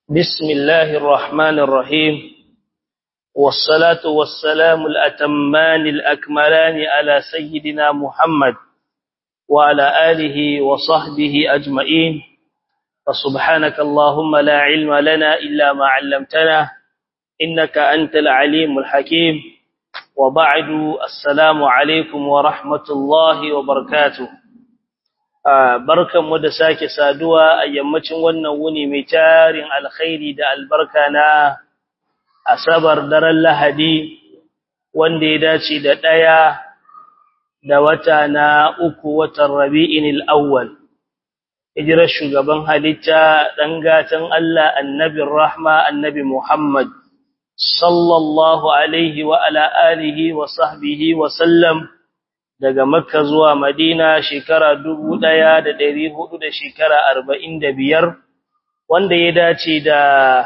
بسم الله الرحمن الرحيم والصلاة والسلام الأتمان الأكملان على سيدنا محمد وعلى آله وصحبه أجمعين فسبحانك اللهم لا علم لنا إلا ما علمتنا إنك أنت العليم الحكيم وبعد السلام عليكم ورحمة الله وبركاته barkan mu da sake saduwa a yammacin wannan wuni mai tarin alkhairi da albarka na asabar daren lahadi wanda ya dace da ɗaya da wata na uku watan rabi'in al'awwal hijirar shugaban halitta ɗan gatan Allah annabin rahma annabi Muhammad sallallahu alaihi wa ala alihi wa sahbihi wa sallam daga Makka zuwa Madina shekara dubu ɗaya da ɗari hudu da shekara arba'in da biyar wanda ya dace da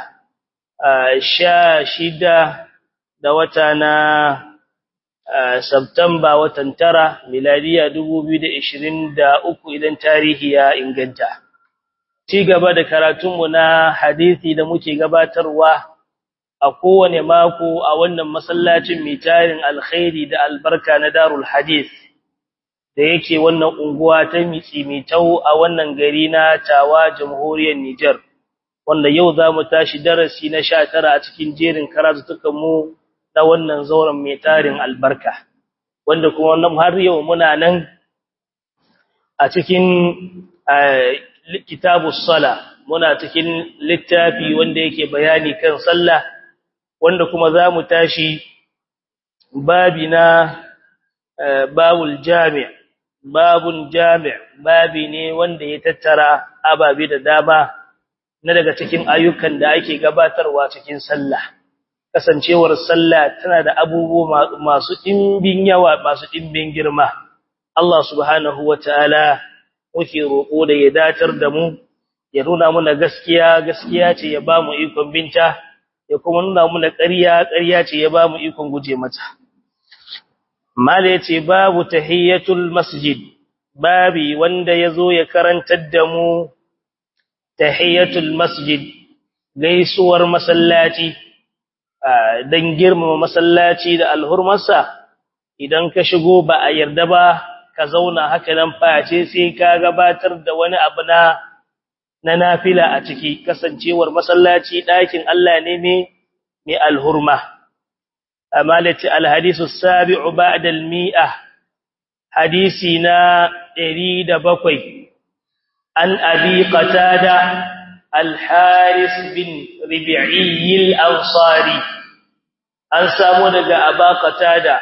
sha shida da wata na Sabtamba watan tara miladiya dubu biyu da ishirin da uku idan tarihi ya inganta. Ci gaba da karatunmu na hadithi da muke gabatarwa a kowane mako a wannan masallacin mai tarin alkhairi da albarka na Darul Hadith. da yake wannan unguwa ta mitsi mitau a wannan gari na Tawa Jamhuriyar Niger wanda yau zamu tashi darasi na 19 a cikin jerin karatutukan mu na wannan zauren mai tarin albarka wanda kuma wannan har yau muna nan a cikin kitabus sala muna cikin littafi wanda yake bayani kan sallah wanda kuma zamu tashi babi na babul jami' babun jami' babi ne wanda ya tattara ababe da dama na daga cikin ayyukan da ake gabatarwa cikin sallah kasancewar sallah tana da abubuwa masu dimbin yawa masu dimbin girma Allah subhanahu wataala muke roko da ya datar da mu ya nuna muna gaskiya gaskiya ce ya bamu ikon binta ya kuma nuna muna ƙarya ƙarya ce ya bamu ikon guje mata Mala ya ce babu tahiyyatul masjid, babi wanda ya zo ya karantar da mu tahiyyatul masjid, gaisuwar masallaci, don girmama masallaci da alhurmarsa, idan ka shigo ba a yarda ba ka zauna haka nan face sai ka gabatar da wani abu na na nafila a ciki, kasancewar masallaci ɗakin Allah ne mai alhurma. أمالة الحديث السابع بعد المئة حديثنا إريد بقي عن أبي قتادة الحارث بن ربعي الأنصاري أن سامونك أبا قتادة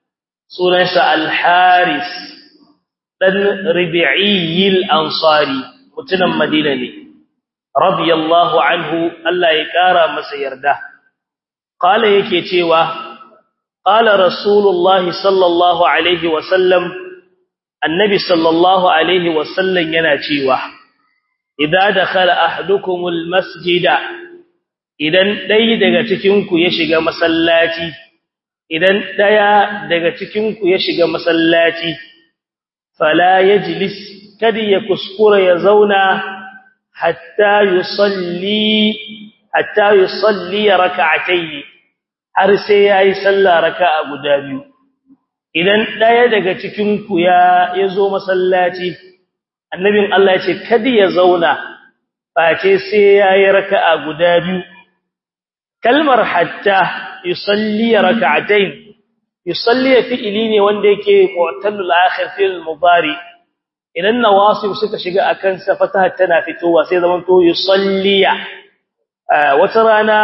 سنة الحارث بن ربعي الأنصاري متنم مدينة رضي الله عنه الله يكارى مسيرده قال yake cewa قال رسول الله صلى الله عليه وسلم النبي صلى الله عليه وسلم yana cewa idza dakhala ahadukum almasjida idan dai daga cikin ku ya shiga masallaci idan daya daga cikin ku ya shiga masallaci fala yajlis kadi ya kuskura ya zauna hatta yusalli hatta yusalli rak'atayn har sai yayi sallah raka'a guda biyu idan daya daga cikin ku ya yazo masallaci annabin Allah ya ce kada ya zauna face sai yayi raka'a guda biyu kalmar hatta yusalli rak'atayn yusalli fi'ili ne wanda yake mu'tallul akhir fil mudari idan nawasib suka shiga akan sa fataha tana fitowa sai zaman to yusalliya wata rana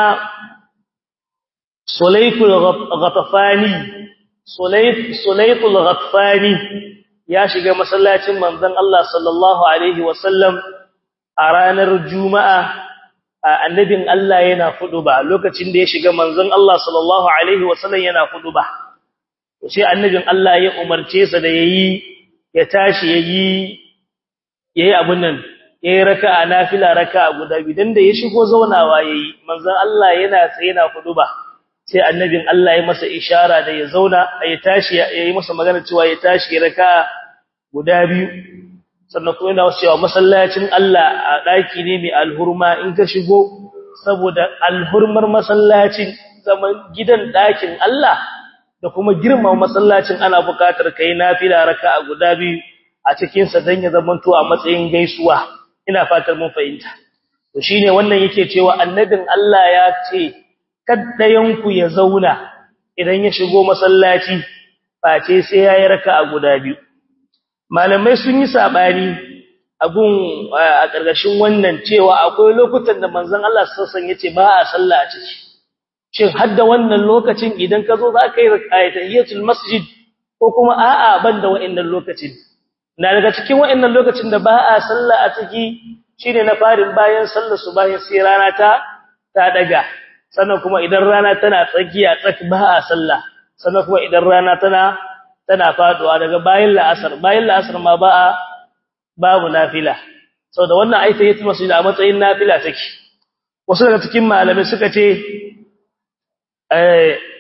sulaykul ghatafani sulayk sulaykul ghatafani ya shiga masallacin manzon Allah sallallahu alaihi wasallam a ranar juma'a annabin Allah yana ba lokacin da ya shiga manzon Allah sallallahu alaihi wasallam yana ba. sai annabin Allah ya umarce sa da yayi ya tashi yayi yayi abun nan yayi raka'a nafila raka'a guda bidan da ya shigo zaunawa yayi manzon Allah yana tsaye na ba. sai annabin Allah ya masa ishara da ya zauna ya tashi yayi masa magana cewa ya tashi raka'a guda biyu sannan kuma yana cewa masallacin Allah a daki ne mai alhurma in ka shigo saboda alhurmar masallacin zaman gidan ɗakin Allah da kuma girman masallacin ana buƙatar kai nafila raka'a guda biyu a cikin sa dan ya zamanto a matsayin gaisuwa ina fatar mun fahimta to shine wannan yake cewa annabin Allah ya ce kaddayan ku ya zauna idan ya shigo masallaci face sai yayi raka'a guda biyu malamai sun yi sabani abun a ƙarƙashin wannan cewa akwai lokutan da manzon Allah sassan yace ba a sallah a ciki shin hadda wannan lokacin idan ka zo za ka yi tahiyatul masjid ko kuma a'a banda wa'annan lokacin na daga cikin wa'annan lokacin da ba a sallah a ciki shine na farin bayan sallar subahi sai rana ta ta daga sannan kuma idan rana tana tsakiya tsak ba a sallah sannan kuma idan rana tana tana faduwa daga bayan la'asar bayan la'asar ma ba a babu nafila saboda wannan aita yace masjid a matsayin nafila take wasu daga cikin malamai suka ce eh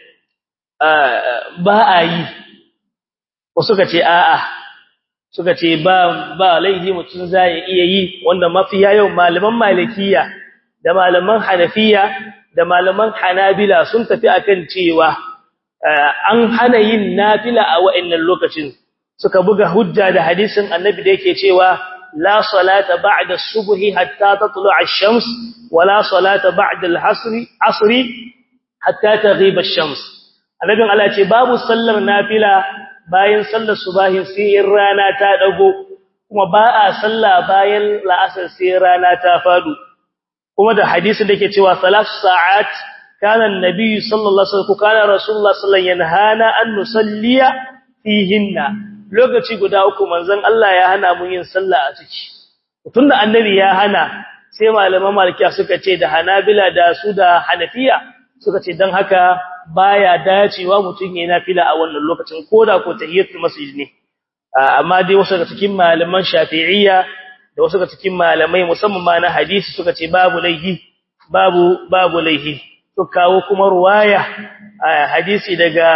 ba a yi wasu suka ce a'a suka ce ba ba laifi mutun zai iya yi wanda mafiya yau malaman malikiya da malaman hanafiya da malaman hanabila sun tafi akan cewa an hana yin nafila a wa'annan lokacin suka buga hujja da hadisin annabi da yake cewa la salata ba'da subhi hatta tatlu'a ash-shams wa la salata ba'da al-'asri asri hatta taghiba ash-shams annabin Allah ce babu sallar nafila bayan sallar subahin sai rana ta dago kuma ba a salla bayan la'asar sai rana ta fadu kuma da hadisin da yake cewa salatu sa'at kana annabi sallallahu alaihi wasallam kana rasulullah sallallahu alaihi wasallam yanhana an nusalliya fihinna lokaci guda uku manzon Allah ya hana mu yin sallah a ciki tunda annabi ya hana sai malaman malikiya suka ce da hanabila da su da hanafiya suka ce dan haka baya dacewa mutun yayin nafila a wannan lokacin koda ko tahiyatul masjid ne amma dai wasu daga cikin malaman shafi'iyya da wasu daga cikin malamai musamman ma na hadisi suka ce babu laihi babu babu laihi to kawo kuma ruwaya hadisi daga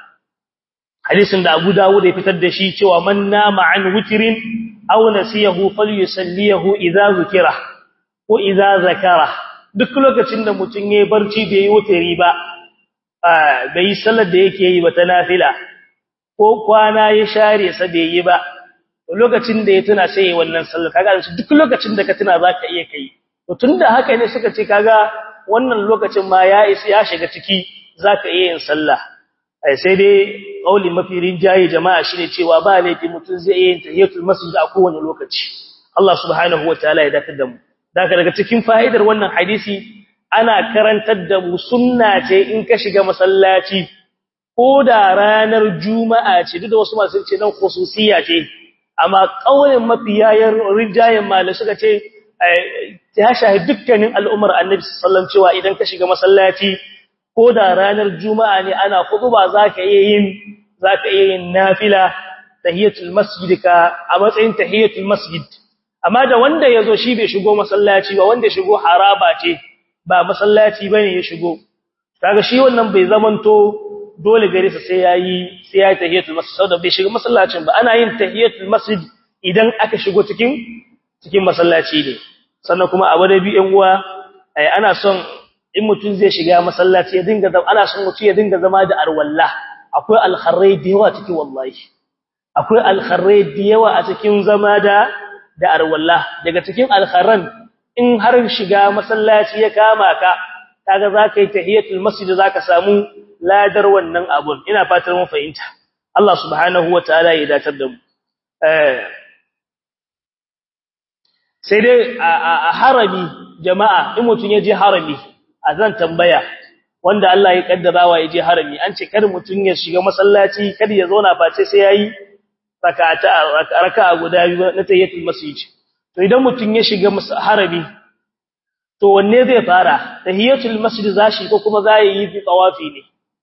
hadisin da Abu Dawud ya fitar da shi cewa man nama an witrin aw nasiyahu falyusallihu idza zukira ko idza zakara duk lokacin da mutun yayi barci bai yi wutri ba bai sallar da yake yi ba ta nafila ko kwana ya share sa bai yi ba lokacin da ya tuna sai yayi wannan sallar kaga duk lokacin da ka tuna zaka iya kai to tunda haka ne suka ce kaga wannan lokacin ma ya isa ya shiga ciki zaka iya yin sallah sai dai kauli mafi rinjaye jama'a shine cewa ba laifi mutun zai iya yin tahiyatul masjid a kowane lokaci Allah subhanahu wataala ya dakatar da mu daga daga cikin fa'idar wannan hadisi ana karantar da mu sunna ce in ka shiga masallaci ko da ranar juma'a ce duk da wasu masu ce nan khususiyya ce amma kaulin mafiyayen rinjayen malai suka ce ya shahi dukkanin al'ummar annabi sallallahu alaihi cewa idan ka shiga masallaci ko da ranar juma'a ne ana khutba zaka iya yin zaka iya yin nafila tahiyatul masjid ka a matsayin tahiyatul masjid amma da wanda yazo shi bai shigo masallaci ba wanda shigo haraba ce ba masallaci bane ya shigo kaga shi wannan bai zamanto dole gare sa sai yayi sai yayi tahiyatul masjid saboda bai shiga masallacin ba ana yin tahiyatul masjid idan aka shigo cikin cikin masallaci ne sannan kuma abu da bi ɗan uwa ana son in mutum zai shiga masallaci ya dinga zama ana son mutum ya dinga zama da arwalla akwai alkharrai da yawa cikin wallahi akwai alkharrai da yawa a cikin zama da da arwalla daga cikin alkharran in har shiga masallaci ya kama ka kaga zaka yi tahiyatul masjid zaka samu ladar wannan abun ina fatar mun fahimta Allah subhanahu wataala ya datar da mu eh sai dai a harami jama'a in mutun ya je harami azan tambaya wanda Allah ya kaddara wa ya je harami an ce kar mutun ya shiga masallaci kar ya zauna face sai yayi rak'ata raka'a guda biyu na tahiyatul masjid to idan mutun ya shiga harami to wanne zai fara tahiyatul masjid zashi ko kuma zai yi fi tawafi ne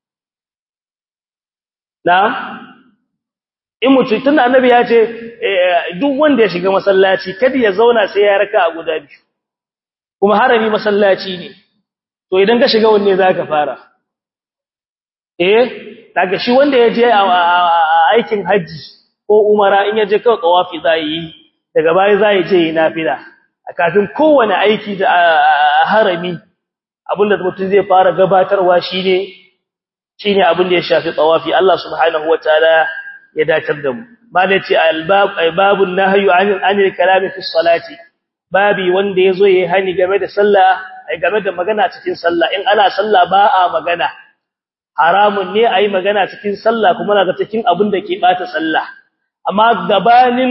na'am in mutum tunda annabi ya ce duk wanda ya shiga masallaci kada ya zauna sai ya raka a guda biyu kuma harami masallaci ne to idan ka shiga wanne zaka fara eh daga shi wanda ya je aikin haji ko umara in ya je kawai tawafi zai yi daga baya zai je yi nafila a kafin kowane aiki da harami abinda mutum zai fara gabatarwa shine shine abin da ya shafi tawafi Allah subhanahu wataala ya dacar da mu malaci albab ay babun nahyu anil kalami fi salati babi wanda yazo yayi hani game da sallah ai game da magana cikin sallah in ana sallah ba a magana haramun ne ayi magana cikin sallah kuma daga cikin abin da ke bata sallah amma gabanin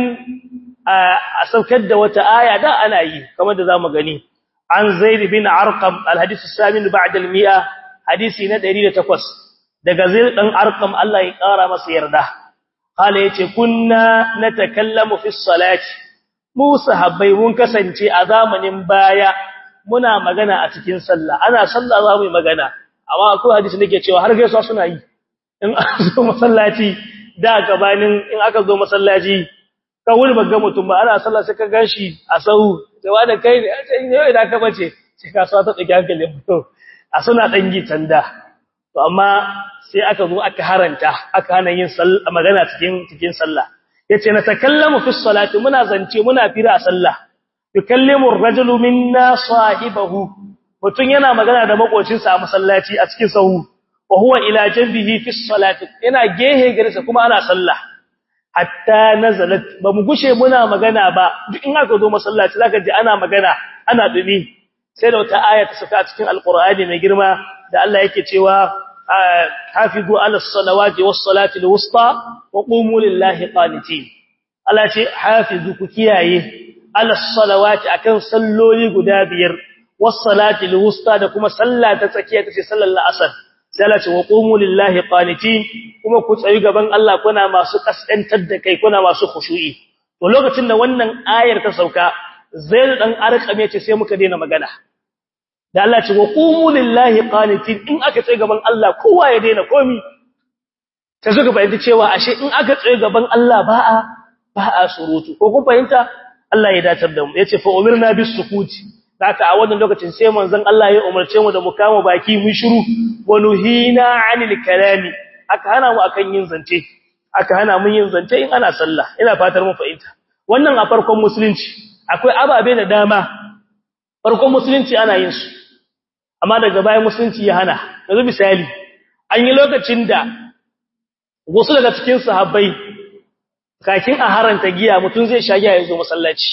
a saukar da wata aya da ana yi kamar da zamu gani an zaid bin arqam alhadith as-samin ba'da al-mi'a hadisi na 108 daga zaid dan arqam Allah ya kara masa yarda kala yace kunna natakallamu fi salati mu sahabbai mun kasance a zamanin baya muna magana a cikin sallah ana sallah za mu yi magana amma akwai hadisi da ke cewa har gaisuwa suna yi in aka zo masallaci da gabanin in aka zo masallaci ka wuri bagga mutum ba ana sallah sai ka ganshi a sahu sai wanda kai ne sai yau idan ka bace sai ka sa ta tsaki hankalin mutum a suna dan gitanda to amma sai aka zo aka haranta aka hana yin magana cikin cikin sallah yace na takallamu fi salati muna zance muna fira a sallah yukallimu ar-rajulu minna sahibahu mutun yana magana da makocinsa a masallaci a cikin sahu wa huwa ila janbihi fi salati yana gehe garsa kuma ana sallah hatta nazalat ba mu gushe muna magana ba duk in aka zo masallaci zaka ji ana magana ana dumi sai da wata aya ta saka a cikin alqur'ani mai girma da Allah yake cewa hafizu ala salawati was salati alwusta wa qumu lillahi qanitin Allah ce hafizu ku kiyaye ala salawati akan salloli guda biyar was salati alwusta da kuma sallah ta tsakiya tace sallar asar sai Allah ce wa qumu lillahi qanitin kuma ku tsayi gaban Allah kuna masu kaskantar da kai kuna masu khushu'i to lokacin da wannan ayar ta sauka zaid dan arqame ce sai muka daina magana da Allah ce wa qumu lillahi qanitin in aka tsaye gaban Allah kowa ya daina komi ta zuga bayyana cewa ashe in aka tsaye gaban Allah ba a ba a surutu ko kun fahimta Allah ya datar da mu yace fa umirna bis sukuti haka a wannan lokacin sai manzon Allah ya umarce mu da mu kama baki mu shiru wa nuhina anil kalami aka hana mu akan yin zance aka hana mu yin zance in ana sallah ina fatar mun fahimta wannan a farkon musulunci akwai ababe da dama farkon musulunci ana yin su amma daga bayan musulunci ya hana yanzu misali an yi lokacin da wasu daga cikin sahabbai kakin a haranta giya mutum zai sha giya ya zo masallaci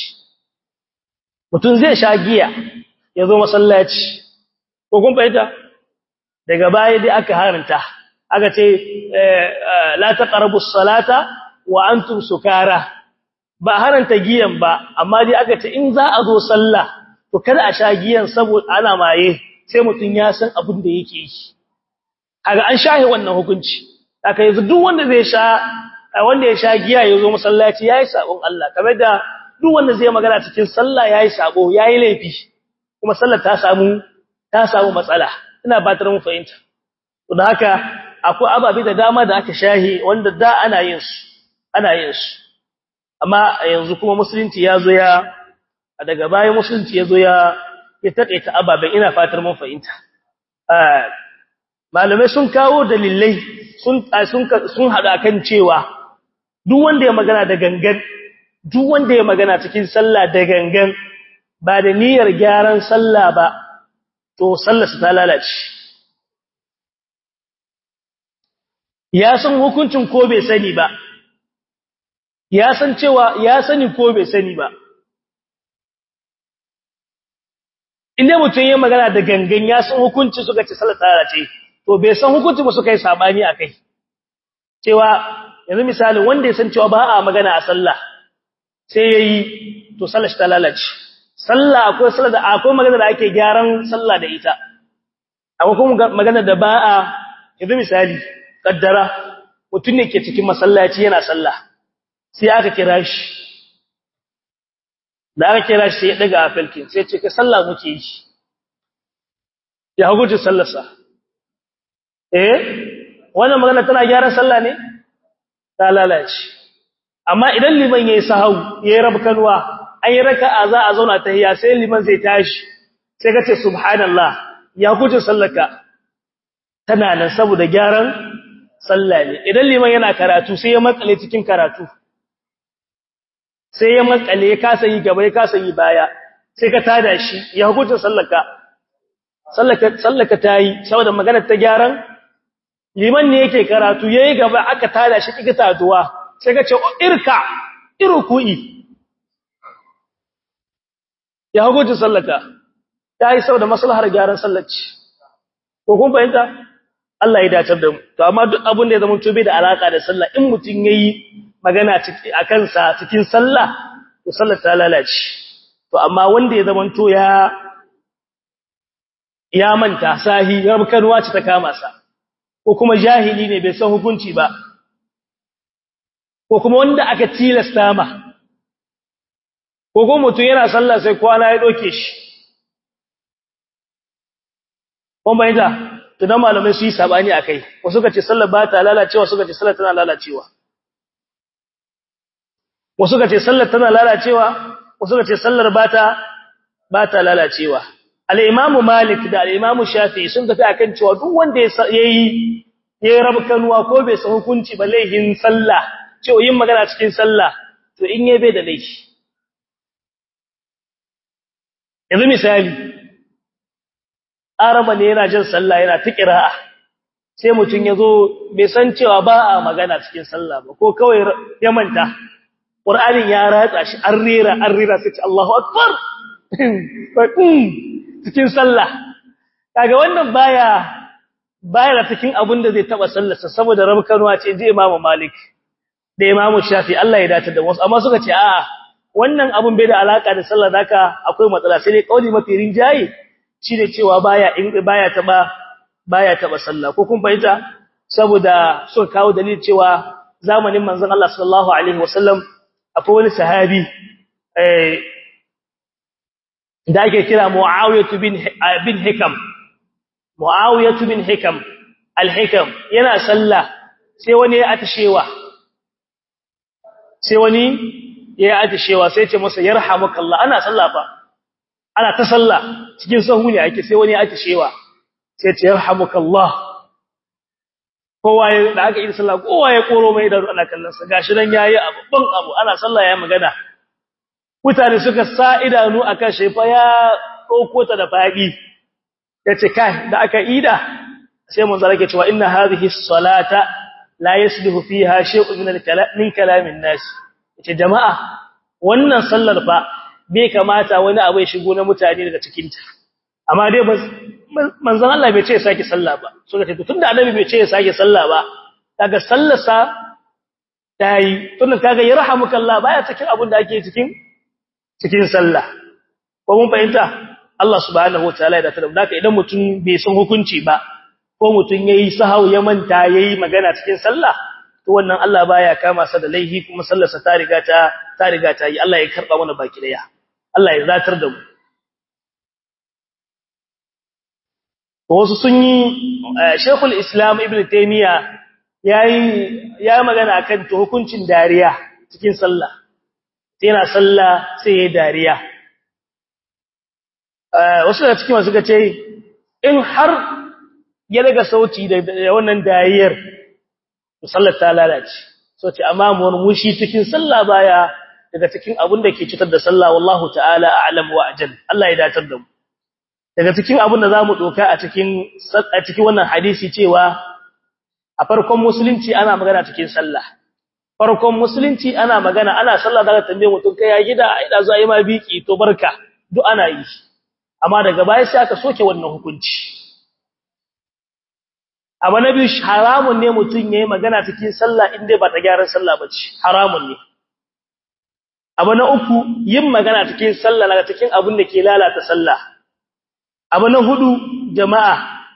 mutum zai sha giya ya zo masallaci ko kun fahimta daga baya dai aka haranta aka ce la taqrabu salata wa antum sukara ba haranta giyan ba amma dai aka ce in za a zo sallah to kada a sha giyan saboda ana maye sai mutum ya san abin da yake yi kaga an shahe wannan hukunci aka yanzu duk wanda zai sha wanda ya sha giya ya zo masallaci yayi sabon Allah kamar da duk wanda zai magana cikin sallah yayi sabo yayi laifi kuma sallar ta samu ta samu matsala ina batar mu fahimta to da haka akwai ababe da dama da aka shahi wanda da ana yin su ana yin su amma yanzu kuma musulunci ya zo ya daga bayan musulunci ya zo ya ya taƙaita ababen ina fatar mun fahimta malamai sun kawo dalilai sun sun sun hada kan cewa duk wanda ya magana da gangan duk wanda ya magana cikin sallah da gangan ba da niyyar gyaran sallah ba to sallarsa ta lalace ya san hukuncin ko bai sani ba ya san cewa ya sani ko bai sani ba inda mutum ya magana da gangan ya san hukunci suka ce sallar tsara ce to bai san hukunci ba suka yi sabani a kai cewa yanzu misalin wanda ya san cewa ba a magana a sallah sai ya yi to sallar shi ta lalace sallah akwai sallar da akwai magana da ake gyaran sallah da ita akwai kuma magana da ba a yanzu misali kaddara mutum ne ke cikin masallaci yana sallah sai aka kira shi da aka kira shi sai ya daga afalkin sai ce ka sallah muke yi ya hukunci sallarsa eh wannan magana tana gyaran sallah ne ta lalace amma idan liman yayi sahau yayi rabkanwa an yi raka'a za a zauna tahiyya sai liman zai tashi sai ka ce subhanallah ya hukunci sallarka tana nan saboda gyaran sallah ne idan liman yana karatu sai ya makale cikin karatu sai ya makale ya kasa yi gaba ya kasa yi baya sai ka tada shi ya hukunta sallaka sallaka sallaka tayi saboda maganar ta gyaran liman ne yake karatu yayi gaba aka tada shi kika taduwa sai ka ce irka irku'i ya hukunta sallaka tayi saboda maslahar gyaran sallaci ko kun fahimta Allah ya dace da mu to amma duk abin da ya zama tobe da alaka da sallah in mutun yayi magana akan sa cikin sallah to sallar ta lalace to amma wanda ya zama to ya ya manta sahi rabkanwa ce ta kama sa ko kuma jahili ne bai san hukunci ba ko kuma wanda aka tilasta ma ko kuma mutum yana sallah sai kwana ya doke shi kun bayyana to dan malamai su yi sabani akai wasu suka ce sallar ba ta lalacewa suka ce sallar tana lalacewa wasu suka ce sallar tana lalacewa wasu suka ce sallar ba ta ba ta lalacewa al-imamu malik da al-imamu shafi'i sun tafi akan cewa duk wanda yayi yayi rabkanuwa ko bai san hukunci ba laihin sallah cewa yin magana cikin sallah to in yayi bai da laifi yanzu misali araba ne yana jin sallah yana ta qira'a sai mutun yazo bai san cewa ba a magana cikin sallah ba ko kawai ya manta qur'anin ya ratsa shi an rera an rera sai ce Allahu akbar cikin sallah kaga wannan baya baya da cikin abin da zai taba sallarsa saboda rabkanwa ce ji Imam Malik da Imam Shafi Allah ya dace da wasu amma suka ce a'a wannan abun bai da alaka da sallah zaka akwai matsala sai dai kauli mafi rinjaye shine cewa baya in baya taba baya taba sallah ko kun fahimta saboda suka kawo dalil cewa zamanin manzon Allah sallallahu alaihi wasallam akwai wani sahabi eh da ake kira Muawiyah bin bin Hikam Muawiyah bin Hikam al-Hikam yana sallah sai wani ya atashewa sai wani ya atashewa sai ce masa yarhamukallah ana sallah fa ana ta sallah cikin sahu ne ake sai wani ya atashewa sai ce yarhamukallah kowa ya da aka yi sallah kowa ya koro mai da ana kallon sa gashi nan yayi abban abu ana sallah ya magana mutane suka sa idanu akan shefa ya ɗauko ta da faɗi yace kai da aka ida sai mun zarake cewa inna hadhihi salata la yaslihu fiha shay'un min al-kalam min kalamin nas yace jama'a wannan sallar fa bai kamata wani abu ya shigo na mutane daga cikin ta amma dai manzon Allah bai ce ya sake sallah ba suka ce tunda annabi bai ce ya sake sallah ba kaga sallarsa tayi tunda kaga yarhamukallah baya cikin abin da ake cikin cikin sallah ko mun fahimta Allah subhanahu wataala ya dace da idan mutum bai san hukunci ba ko mutum yayi sahau ya manta yayi magana cikin sallah to wannan Allah baya kama sa da laihi kuma sallarsa ta riga ta ta riga ta yi Allah ya karba mana baki daya Allah ya zatar da mu wasu sun yi Sheikhul Islam Ibn Taymiyyah yayi ya magana akan to hukuncin dariya cikin sallah yana sallah sai yayi dariya wasu da cikin wasu ce in har ya daga sauti da wannan dariyar sallar ta lalace so ce amma murmushi cikin sallah baya daga cikin abin da ke cutar da sallah wallahu ta'ala a'lam wa ajal Allah ya datar da mu daga cikin abin da zamu doka a cikin a cikin wannan hadisi cewa a farkon musulunci ana magana cikin sallah farkon musulunci ana magana ana sallah daga tambaye mutum kai ya gida ai da zo ai ma biki to barka duk ana yi amma daga baya sai aka soke wannan hukunci abu na biyu haramun ne mutum yayi magana cikin sallah inda ba ta gyaran sallah bace haramun ne abu na uku yin magana cikin sallah daga cikin abin da ke lalata sallah abu na hudu jama'a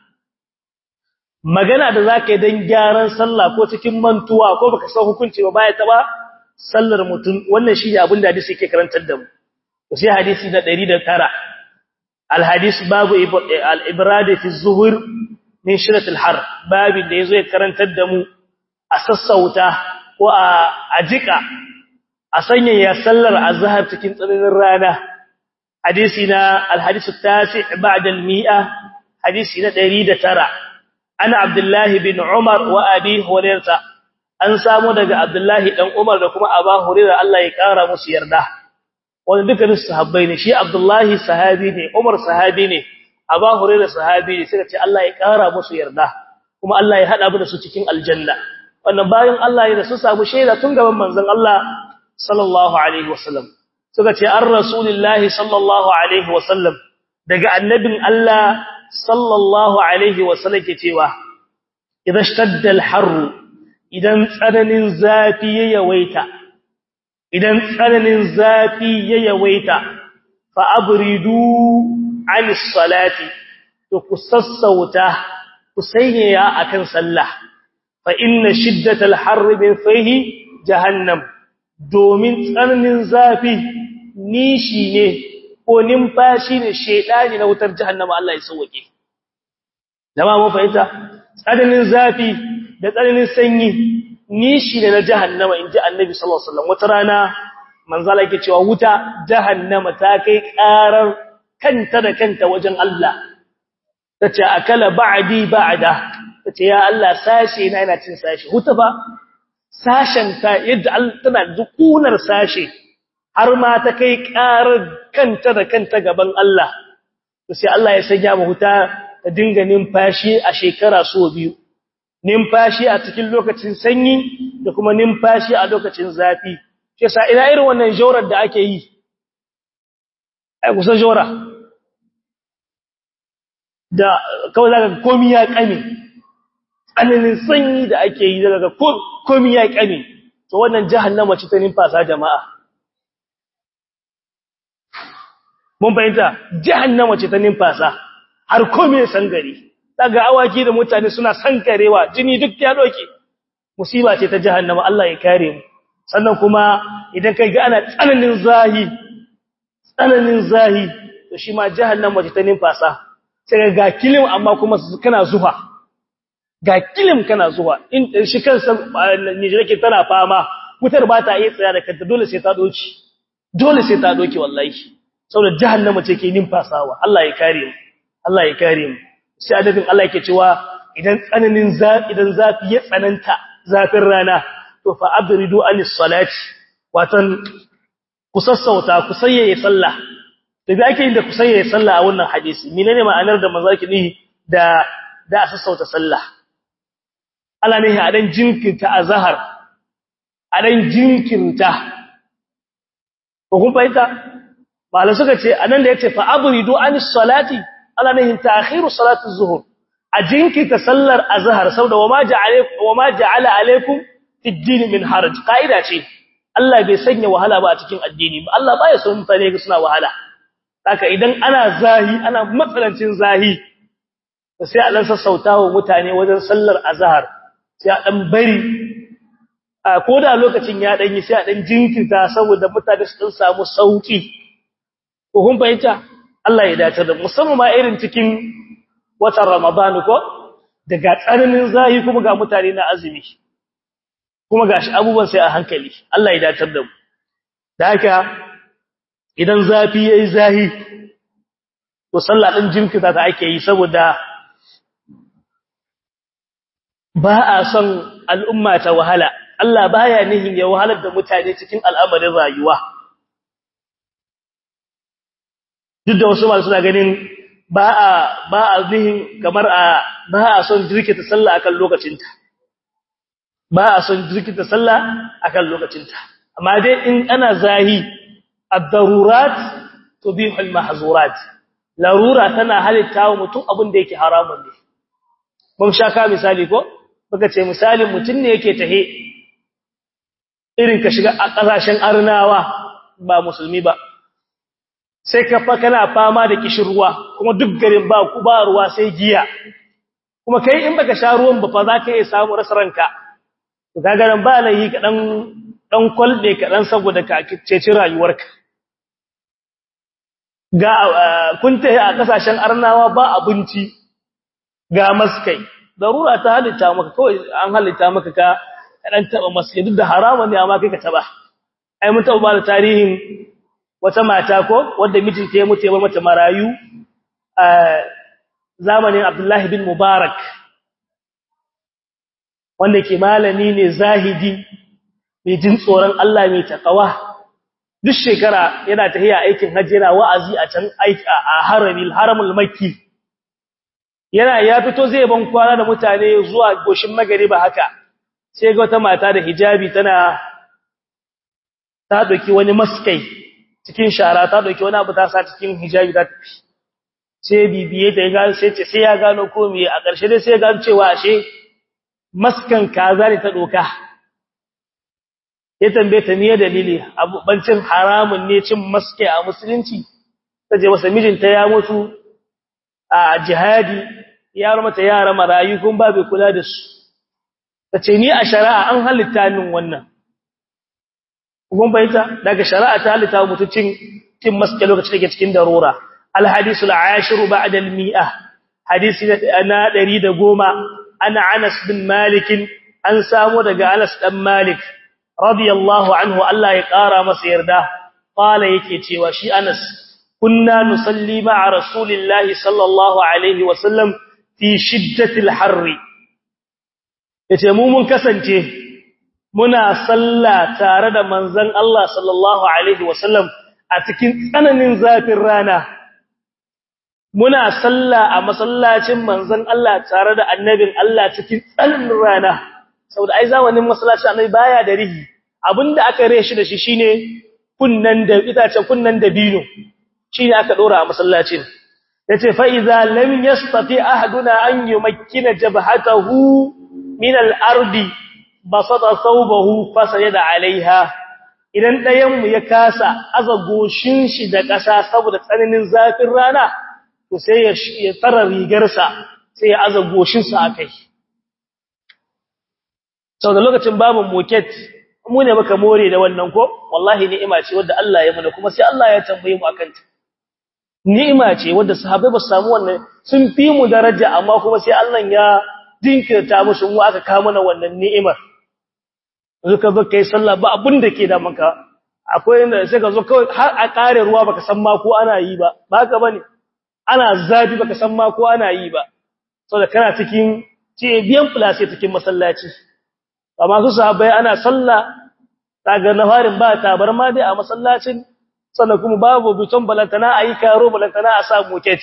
magana da zaka yi dan gyaran sallah ko cikin mantuwa ko baka san hukunci ba baya taba sallar mutum wannan shine abin da hadisi yake karantar da mu sai hadisi na 109 al hadis babu al ibrad fi zuhur min shirat al har babu da yazo ya karantar da mu a sassauta ko a ajika a sanya ya sallar azhar cikin tsananin rana hadisi na al hadis at-tasi' ba'da al mi'a hadisi na 109 ana abdullahi bin umar wa abi hurairah an samu daga abdullahi dan umar da kuma aba hurairah Allah ya kara musu yarda wanda dukkanin sahabbai ne shi abdullahi sahabi ne umar sahabi ne Aba Hurairah sahabi ne suka ce Allah ya kara musu yarda kuma Allah ya hada mu da su cikin aljanna wannan bayan Allah ya da su samu shaida tun gaban manzon Allah sallallahu alaihi wasallam suka ce an rasulillahi sallallahu alaihi wasallam daga annabin Allah sallallahu alaihi wasallam ke cewa idan shtadda al-har idan tsananin zafi ya yawaita idan tsananin zafi ya yawaita fa abridu anis salati to ku sassauta ku sanyaya akan sallah fa inna shiddatal harri min fihi jahannam domin tsananin zafi nishi ne ko numfashi ne shedani na wutar jahannama Allah ya sauke jama'a mun fahimta tsananin zafi da tsananin sanyi nishi ne na jahannama inji annabi sallallahu alaihi wasallam wata rana manzala yake cewa wuta jahannama ta kai karar kanta da kanta wajen Allah tace akala ba'di ba'da tace ya Allah sashe na yana cin sashe huta ba sashen ta yadda tana dukunar sashe har ma ta kai karar kanta da kanta gaban Allah to sai Allah ya sanya mu huta ta dinga numfashi a shekara so biyu numfashi a cikin lokacin sanyi da kuma numfashi a lokacin zafi shi yasa ina irin wannan jawrar da ake yi ai kusa jawra da kawai zaka komi ya kame tsananin sanyi da ake yi daga komi ya kame to wannan jahannama ce ta numfasa jama'a mun bayyana jahannama ce ta numfasa har komi ya sangare daga awaki da mutane suna sankarewa jini duk ya doke musiba ce ta jahannama Allah ya kare mu sannan kuma idan kai ga ana tsananin zahi tsananin zahi to shi ma jahannama ce ta numfasa sai ga kilim amma kuma kana zuwa ga kilim kana zuwa in shi kansa ne yake tana fama wutar ba ta iya tsaya da kanta dole sai ta doki dole sai ta doki wallahi saboda jahannama ce ke numfasawa Allah ya kare mu Allah ya kare mu sai adadin Allah yake cewa idan tsananin zafi idan zafi ya tsananta zafin rana to fa abridu anis salati watan ku sassauta ku sayyaye sallah da bi ake yin da ku sayyaye sallah a wannan hadisi menene ma'anar da manzo yake nihi da da sassauta sallah Allah ne a dan jinkirta azhar a dan jinkirta ko kun fahimta malai suka ce anan da yace fa abridu anis salati Allah ne ta'khiru salati az-zuhr a jinkirta sallar azhar saboda wama ja'ala wama ja'ala alaikum fid-din min haraj kaida ce Allah bai sanya wahala ba a cikin addini ba Allah baya son mutane ga suna wahala haka idan ana zahi ana matsalancin zahi sai a dan sassautawa mutane wajen sallar azhar sai a dan bari ko da lokacin ya dan yi sai a dan jinkirta saboda mutane su dan samu sauki ko kun fahimta Allah ya dace da musamman ma irin cikin watan Ramadan ko daga tsananin zahi kuma ga mutane na azumi kuma gashi abubuwan sai a hankali Allah ya dace da mu da haka idan zafi yayi zahi to sallah din jinkita ta ake yi saboda ba a son al'umma ta wahala Allah baya nihin ya wahalar da mutane cikin al'amarin rayuwa duk da wasu masu suna ganin ba a ba a nihin kamar a ba a son jirkita sallah akan lokacinta ba a son jirkita sallah akan lokacinta amma dai in ana zahi ad-darurat tubihu al-mahzurat larura tana halitta wa mutum abin da yake haramun ne mun sha ka misali ko baka ce misalin mutum ne yake tahe irin ka shiga a kasashen arnawa ba musulmi ba sai ka fa kana fama da kishirwa kuma duk garin ba ku ba ruwa sai giya kuma kai in baka sha ruwan ba fa za ka iya samu rasaranka to kaga nan ba layi ka dan dan kwalbe ka dan saboda ka ceci rayuwarka ga kun tahi a kasashen arnawa ba abinci ga maskai darura ta halitta maka kawai an halitta maka ka dan taba maskai duk da haramun ne amma kai ka taba ai mun taba ba da tarihin wata mata ko wanda mijinta ya mutu ya bar mata marayu a zamanin Abdullahi bin Mubarak wanda ke malami ne zahidi mai jin tsoron Allah mai takawa duk shekara yana tafiya aikin hajji yana wa'azi a can aiki a haramil haramul makki yana ya fito zai ban kwana da mutane zuwa goshin magariba haka sai ga wata mata da hijabi tana ta doki wani maskai cikin shara ta doki wani abu ta sa cikin hijabi ta tafi sai bibiye ta ga sai ce sai ya gano ko me a ƙarshe dai sai ya gano cewa ashe maskan kaza ne ta doka ya tambaye ta me dalili abu bancin haramun ne cin maske a musulunci taje masa mijinta ya mutu a jihadi ya mata yara marayu kun ba bai kula da su tace ni a shari'a an halitta min wannan kun bayyana daga shari'a ta halitta mutuncin cin maske lokacin da ke cikin darura al hadisul ashir ba'da al mi'ah hadisi na 110 ana Anas bin Malik an samu daga Anas dan Malik radiyallahu anhu Allah ya kara masa yarda qala yake cewa shi Anas kunna nusalli ma'a rasulillahi sallallahu alaihi wasallam fi shiddatil harri yace mu mun kasance muna salla tare da manzon Allah sallallahu alaihi wasallam a cikin tsananin zafin rana muna salla a masallacin manzon Allah tare da annabin Allah cikin tsananin rana saboda ai zamanin masallacin annabi baya da rihi abinda aka reshi da shi shine kunnan da itace kunnan da bino shine aka dora a masallacin yace fa idza lam yastati ahaduna an yumakkina jabhatahu min al-ardi basata thawbahu fasajada alaiha idan dayan mu ya kasa azagoshin shi da ƙasa saboda tsananin zafin rana to sai ya tsara rigarsa sai ya azagoshin sa akai saboda lokacin babu moket mu ne muka more da wannan ko wallahi ni'ima ce wadda Allah ya mana kuma sai Allah ya tambaye mu akan ta ni'ima ce wadda sahabbai ba su samu wannan sun fi mu daraja amma kuma sai Allah ya dinkirta musu mu aka kawo mana wannan ni'imar yanzu ka zo kai sallah ba abin da ke da maka akwai inda sai ka zo kawai har a kare ruwa baka san ma ko ana yi ba ba haka bane ana zafi baka san ma ko ana yi ba saboda kana cikin ce biyan place cikin masallaci amma su sahabbai ana sallah daga nafarin ba tabarma dai a masallacin sannan kuma babu biton balantana ayi karo balantana a sa moket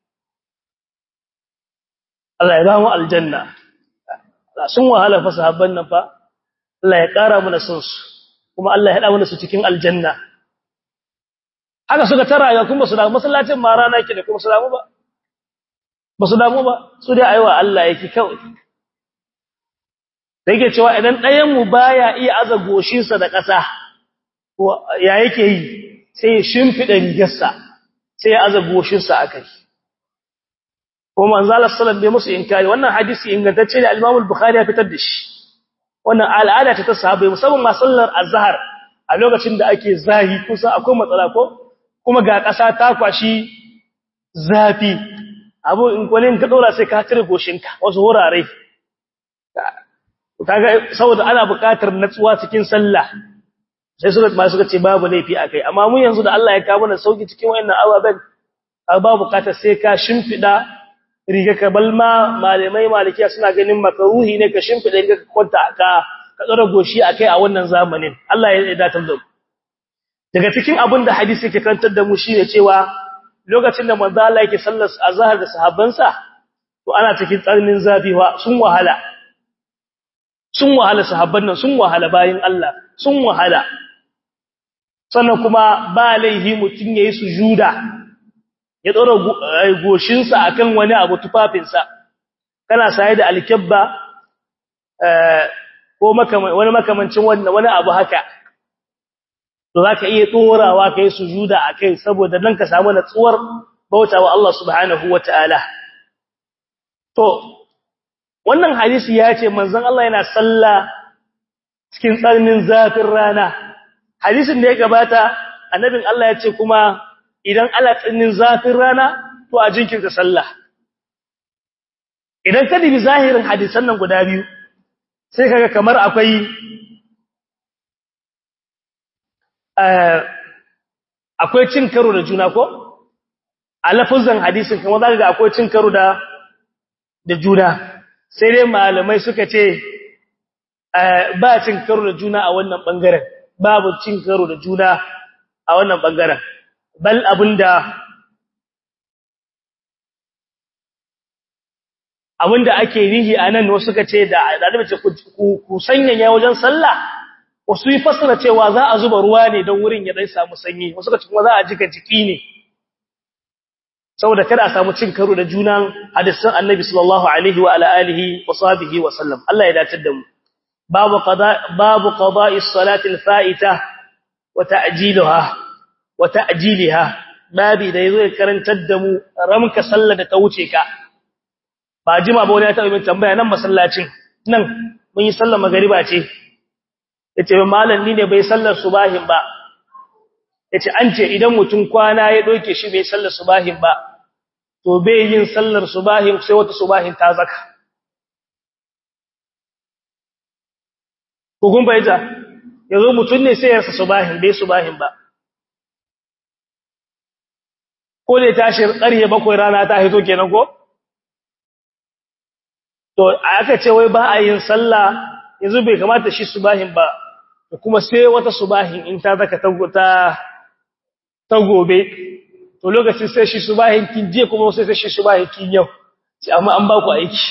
Allah ya ba mu aljanna sun wahala fa sahabban nan fa Allah ya kara mana sun su kuma Allah ya hada mana su cikin aljanna haka suka tara ya kuma su da masallacin ma rana yake da kuma su damu ba ba su damu ba su dai aiwa Allah yake kawai da yake cewa idan ɗayan mu baya iya aza goshinsa da ƙasa ya yake yi sai ya shimfida rigarsa sai ya aza goshinsa akai ko manzo Allah sallallahu alaihi musu inkari wannan hadisi ingantacce ne al-Imam al-Bukhari ya fitar da shi wannan al'ada ta sahabbai musamman ma sallar azhar a lokacin da ake zahi kusa akwai matsala ko kuma ga ƙasa ta kwashi zafi abu in kwalin ka dora sai ka tire goshinka wasu wurare kaga saboda ana buƙatar natsuwa cikin sallah sai suka ma suka ce babu laifi akai amma mun yanzu da Allah ya kawo mana sauki cikin wayannan ababen babu buƙatar sai ka shimfida riga ka balma malamai malikiya suna ganin makaruhi ne ka shimfida riga ka kwanta ka ka tsara goshi akai a wannan zamanin Allah ya datar da mu daga cikin abin da hadisi yake kantar da mu shine cewa lokacin da manzo Allah yake sallar azhar da sahabbansa to ana cikin tsarnin zafi wa sun wahala sun wahala sahabban nan sun wahala bayin Allah sun wahala sannan kuma ba laihi mutun yayi sujuda ya dora goshinsa akan wani abu tufafinsa kana saye da alkabba ko wani makamancin wannan wani abu haka to zaka iya dorawa kai sujuda akai saboda dan ka samu natsuwar bautawa Allah subhanahu wataala to wannan hadisi ya ce manzon Allah yana sallah cikin tsarnin zafin rana hadisin da ya gabata annabin Allah ya ce kuma idan ala tsarnin zafin rana to a jinkirta sallah idan ka dibi zahirin hadisan nan guda biyu sai kaga kamar akwai akwai cin karo da juna ko a lafazan hadisin kamar zaka ga akwai cin karo da da juna sai dai malamai suka ce ba cin karo da juna a wannan bangaren babu cin karo da juna a wannan bangaren bal abinda abinda ake nihi anan wasu suka ce da annabi ce ku ku sanyaya wajen sallah wasu yi fasara cewa za a zuba ruwa ne don wurin ya dai samu sanyi wasu suka ce kuma za a jika jiki ne saboda kada a samu cin karo da junan hadisan annabi sallallahu alaihi wa ala alihi wa sahbihi wa sallam Allah ya dace da mu babu qada babu qada'i salati al-fa'ita wa ta'jilaha wa ta'jiliha babi da yazo ya karantar da mu ramka sallar da ta wuce ka ba jima ba wani ya taɓa min tambaya nan masallacin nan mun yi sallar magariba ce yace malam ni ne bai sallar subahin ba yace an ce idan mutum kwana ya doke shi bai sallar subahin ba to bai yin sallar subahin sai wata subahin ta zaka ko kun bayyana yazo mutum ne sai ya sa subahin bai subahin ba ko ne tashi ƙarye bakwai rana ta hito kenan ko to aka ce wai ba a yin sallah yanzu bai kamata shi subahin ba kuma sai wata subahin in ta zaka ta ta gobe to lokacin sai shi subahin kin je kuma sai sai shi subahin kin yau sai amma an ba ku aiki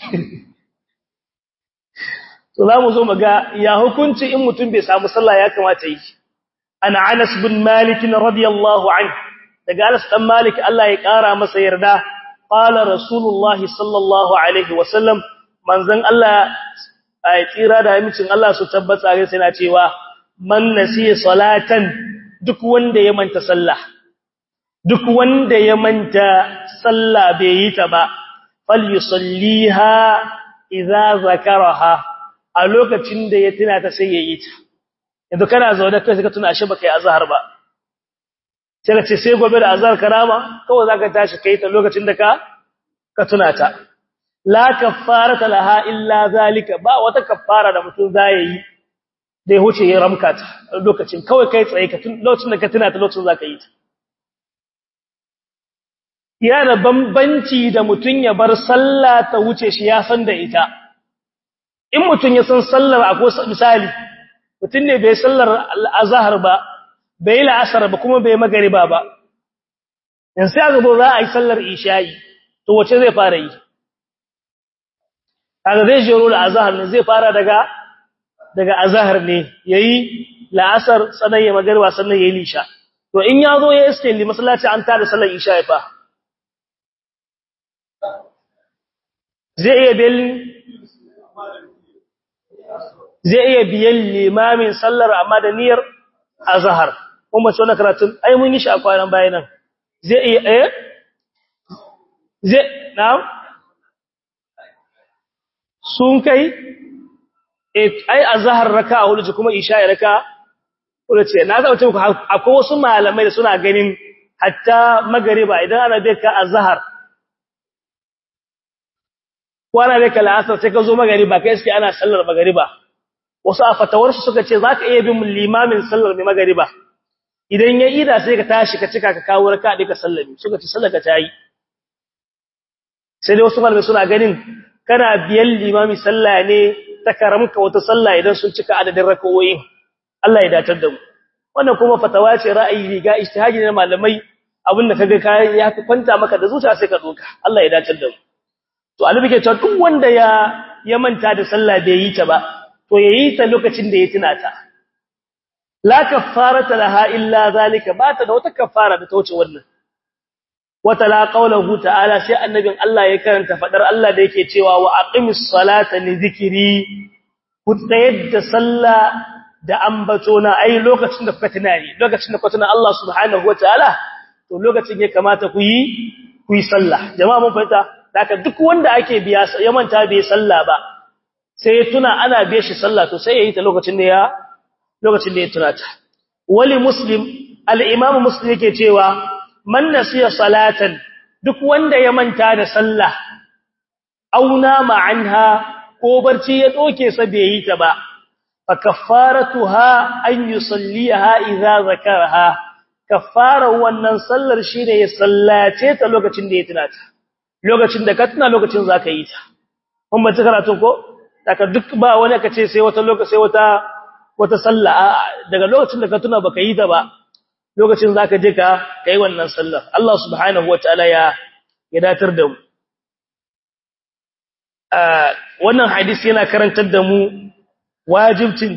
to zamu zo mu ga ya hukunci in mutum bai samu sallah ya kamata yi ana Anas bin Malik radiyallahu anhu daga Anas dan Malik Allah ya kara masa yarda qala rasulullah sallallahu alaihi wasallam manzon Allah ai tsira da amincin Allah su tabbata ga sai na cewa man nasiya salatan duk wanda ya manta sallah duk wanda ya manta sallah bai yi ta ba falyusalliha idza zakaraha a lokacin da ya tuna ta sai ya yi ta yanzu kana zaune kai sai ka tuna ashe baka yi azhar ba sai ka ce sai gobe da azhar karama kawai zaka tashi kai ta lokacin da ka ka tuna ta la kaffarata laha illa zalika ba wata kaffara da mutum zai yi dai huce ya ramka ta lokacin kawai kai tsaye ka tun lokacin da ka tuna ta lokacin zaka yi ta yana bambanci da mutum ya bar sallah ta wuce shi ya san da ita in mutum ya san sallar akwai misali mutum ne bai sallar azhar ba bai la'asar ba kuma bai magariba ba in sai aka zo za a yi sallar isha'i to wace zai fara yi kaga zai jero da azhar ne zai fara daga daga azhar ne yayi la'asar sannan ya magariba sannan yayi lisha to in ya zo ya iske li masallaci an tada sallar isha'i fa zai iya biyan zai iya biyan limamin sallar amma da niyyar azhar kuma ce wannan karatun ai mun yi shi a kwanan bayanan zai iya eh zai na'am sun kai ai azhar raka'a hudu kuma isha'i raka'a hudu ce na zauce muku akwai wasu malamai da suna ganin hatta magariba idan ana bai ka azhar kwana bai ka la'asar sai ka zo magariba kai suke ana sallar magariba wasu a fatawarsu suka ce zaka iya bin limamin sallar mai magariba idan ya ida sai ka tashi ka cika ka kawo raka da ka sallami suka ce sallaka ta yi sai dai wasu malamai suna ganin kana biyan limami sallah ne ta karamka wata sallah idan sun cika adadin rakawoyin Allah ya datar da mu wannan kuma fatawa ce ra'ayi riga ijtihadi na malamai abin da kaga kai ya kwanta maka da zuciya sai ka doka Allah ya datar da mu to annabi ke cewa duk wanda ya ya manta da sallah bai yi ta ba to yayi ta lokacin da ya tuna ta la kaffarata laha illa zalika ba ta da wata kaffara da ta wuce wannan wata la qaulahu ta'ala sai annabin Allah ya karanta fadar Allah da yake cewa wa aqimis salata li zikri ku tsayar da sallah da ambato na ai lokacin da kuka tunani lokacin da kuka tuna Allah subhanahu wataala to lokacin ya kamata ku yi ku yi sallah jama'a mun fahimta haka duk wanda ake biya ya manta bai sallah ba sai ya tuna ana biye shi sallah to sai ya yi ta lokacin da ya lokacin da ya tuna ta wali muslim al-imam muslim yake cewa man nasiya salatan duk wanda ya manta da sallah auna ma'anha ko barci ya doke sa bai yi ta ba fa kaffaratuha an yusalliha idza zakaraha kaffara wannan sallar shine ya sallace ta lokacin da ya tuna ta lokacin da ka tuna lokacin zaka yi ta kun ba ta karatu ko daga duk ba wani ka ce sai wata lokaci sai wata wata sallah daga lokacin da ka tuna baka yi ta ba lokacin zaka je ka kai wannan sallar Allah subhanahu wataala ya ya datar da mu wannan hadisi yana karantar da mu wajibcin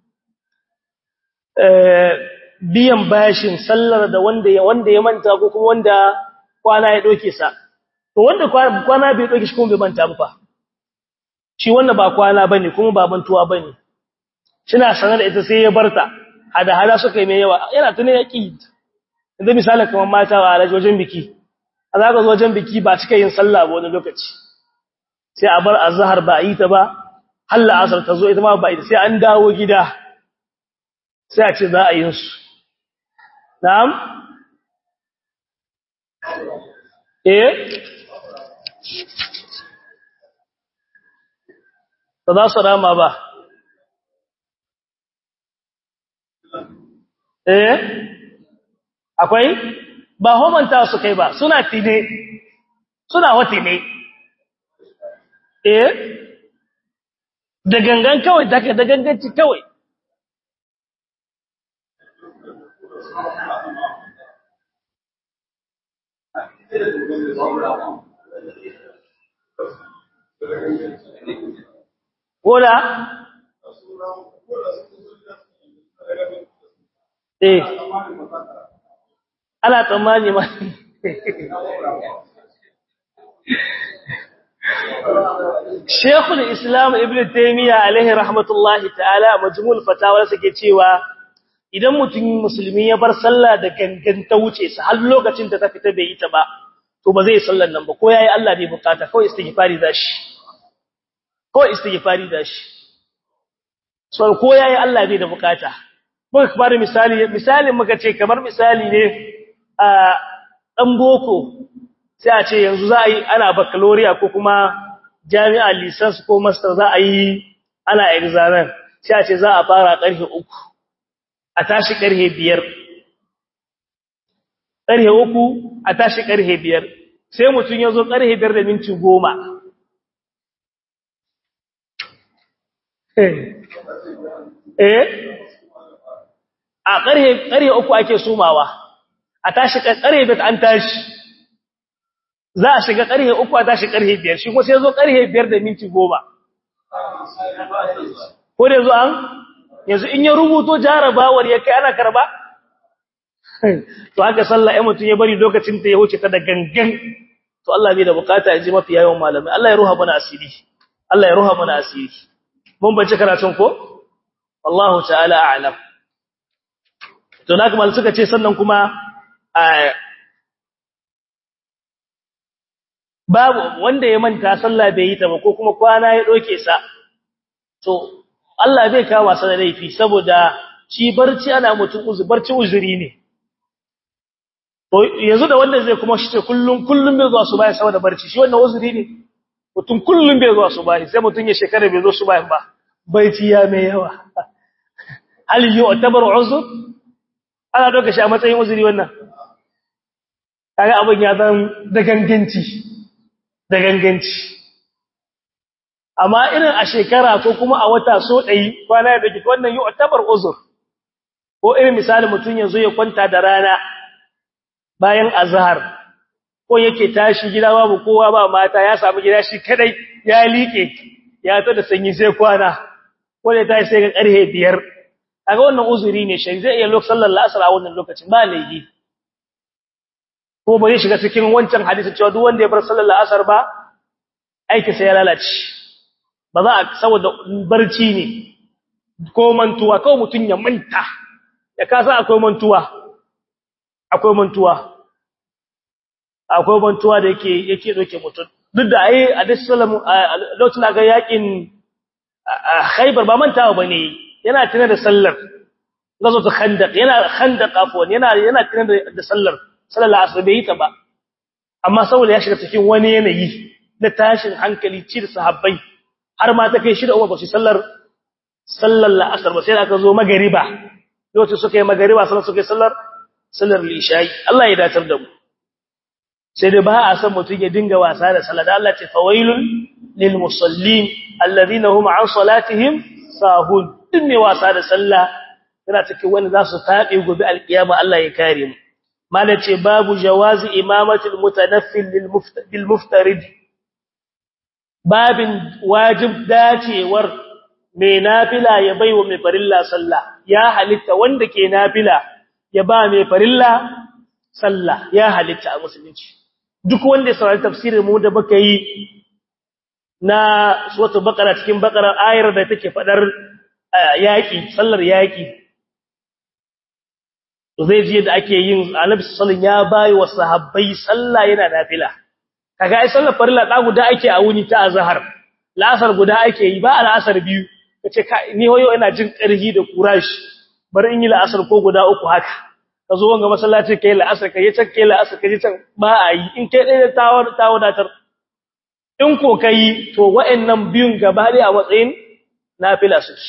biyan bashin sallar da wanda ya wanda ya manta ko kuma wanda kwana ya doke sa to wanda kwana bai doke shi kuma bai manta ba shi wannan ba kwana bane kuma ba mantuwa bane kina sanar da ita sai ya barta hada hada suka yi mai yawa yana tune yaki inda misalin kamar mata a alaji wajen biki a zaka zo wajen biki ba cika yin sallah ba wani lokaci sai a bar azhar ba yi ta ba halla asar ta zo ita ma ba ita sai an dawo gida sai a ce za a yin su na'am eh ba za su rama ba eh akwai ba homanta su kai ba suna tine suna wati ne eh da gangan kawai da da ganganci kawai Kola? Eh. Ana tsammani ma. Sheikhul Islam Ibn Taymiyyah alaihi rahmatullahi ta'ala majmul fatawa suke cewa idan mutum musulmi ya bar sallah da gangan ta wuce sa har lokacin da ta fita bai yi ta ba to ba zai sallar nan ba ko yayi Allah bai bukata kawai istighfari zashi ko istighfari dashi so ko yayi Allah bai da bukata muka kamar misali misalin muka ce kamar misali ne a dan boko sai a ce yanzu za a yi ana baccalaureate ko kuma jami'a license ko master za a yi ana examen sai a ce za a fara karfe 3 a tashi karfe 5 karfe 3 a tashi karfe 5 sai mutun yazo karfe 5 da minti 10 eh a ƙarhe ƙarhe uku ake sumawa a tashi ƙarhe biyar an tashi za a shiga ƙarhe uku a tashi ƙarhe biyar shi ko sai zo ƙarhe biyar da minti goma ko da yanzu an yanzu in ya rubuto jarabawar ya kai ana karba to haka sallah ya mutum ya bari lokacin ta ya wuce ta da gangan to Allah bai da bukata ya ji mafi yawan malamai Allah ya ruha mana asiri Allah ya ruha mana asiri mun bace karatun ko wallahu ta'ala a'lam to na kuma suka ce sannan kuma babu wanda ya manta sallah bai yi ta ba ko kuma kwana ya doke sa to Allah bai kawo sa da laifi saboda shi barci ana mutum uzuri barci uzuri ne to yanzu da wanda zai kuma shi ce kullun kullun bai zuwa su bayan saboda barci shi wannan uzuri ne mutum kullun bai zuwa su bayan sai mutum ya shekara bai zo su bayan ba baiti ya mai yawa hal yu'tabar uzur ana doka shi a matsayin uzuri wannan kaga abin ya zan da ganganci da ganganci amma irin a shekara ko kuma a wata so ɗai kwana da dake wannan yu'tabar uzur ko irin misali mutum yanzu ya kwanta da rana bayan azhar ko yake tashi gida babu kowa ba mata ya samu gida shi kadai ya liƙe ya ta da sanyi sai kwana ko da ta sai ga karhe biyar kaga wannan uzuri ne shi zai iya lokacin sallar asr a wannan lokacin ba laifi ko ba zai shiga cikin wancan hadisi cewa duk wanda ya bar sallar asr ba aiki sai ya lalace ba za a saboda barci ne ko mantuwa kawai mutun ya manta ya kasa akwai mantuwa akwai mantuwa akwai mantuwa da yake yake doke mutun duk da ai a sallallahu lokacin ga yakin Khaybar ba mantawa bane yana tunar da sallar gazo ta khandaq yana khandaq afwan yana yana tunar da sallar sallar asr bai ta ba amma saboda ya shiga cikin wani yanayi na tashin hankali ci da sahabbai har ma ta kai shi da Umar ba su sallar sallar la'asar ba sai aka zo magariba lokacin suka yi magariba sannan suka yi sallar sallar lishai Allah ya datar da mu sai da ba a san mutum ya dinga wasa da sallah da Allah ce fawailul lil musallin alladhina hum an salatihim sahun din mai wasa da sallah yana cikin wani za su tabe gobe alkiyama Allah ya kare mu mala ce babu jawazi imamatul mutanaffil lil muftarid babin wajib dacewar mai nafila ya baiwa mai farilla sallah ya halitta wanda ke nafila ya ba mai farilla sallah ya halitta a musulunci duk wanda ya saurari tafsirin mu da baka yi na suratul baqara cikin baqara ayar da take fadar yaki sallar yaki zai ji da ake yin annabi sallallahu ya bayi wa sahabbai sallah yana nafila kaga ai sallar farilla da guda ake a wuni ta azhar la'asar guda ake yi ba al'asar biyu kace ni hoyo ina jin karhi da kurashi bari in yi la'asar ko guda uku haka ka zo wanga masallaci kai la'asar kai can kai la'asar kai can ba a yi in kai dai tawar tawadatar in ko kai to wa'annan biyun gaba dai a matsayin nafila suke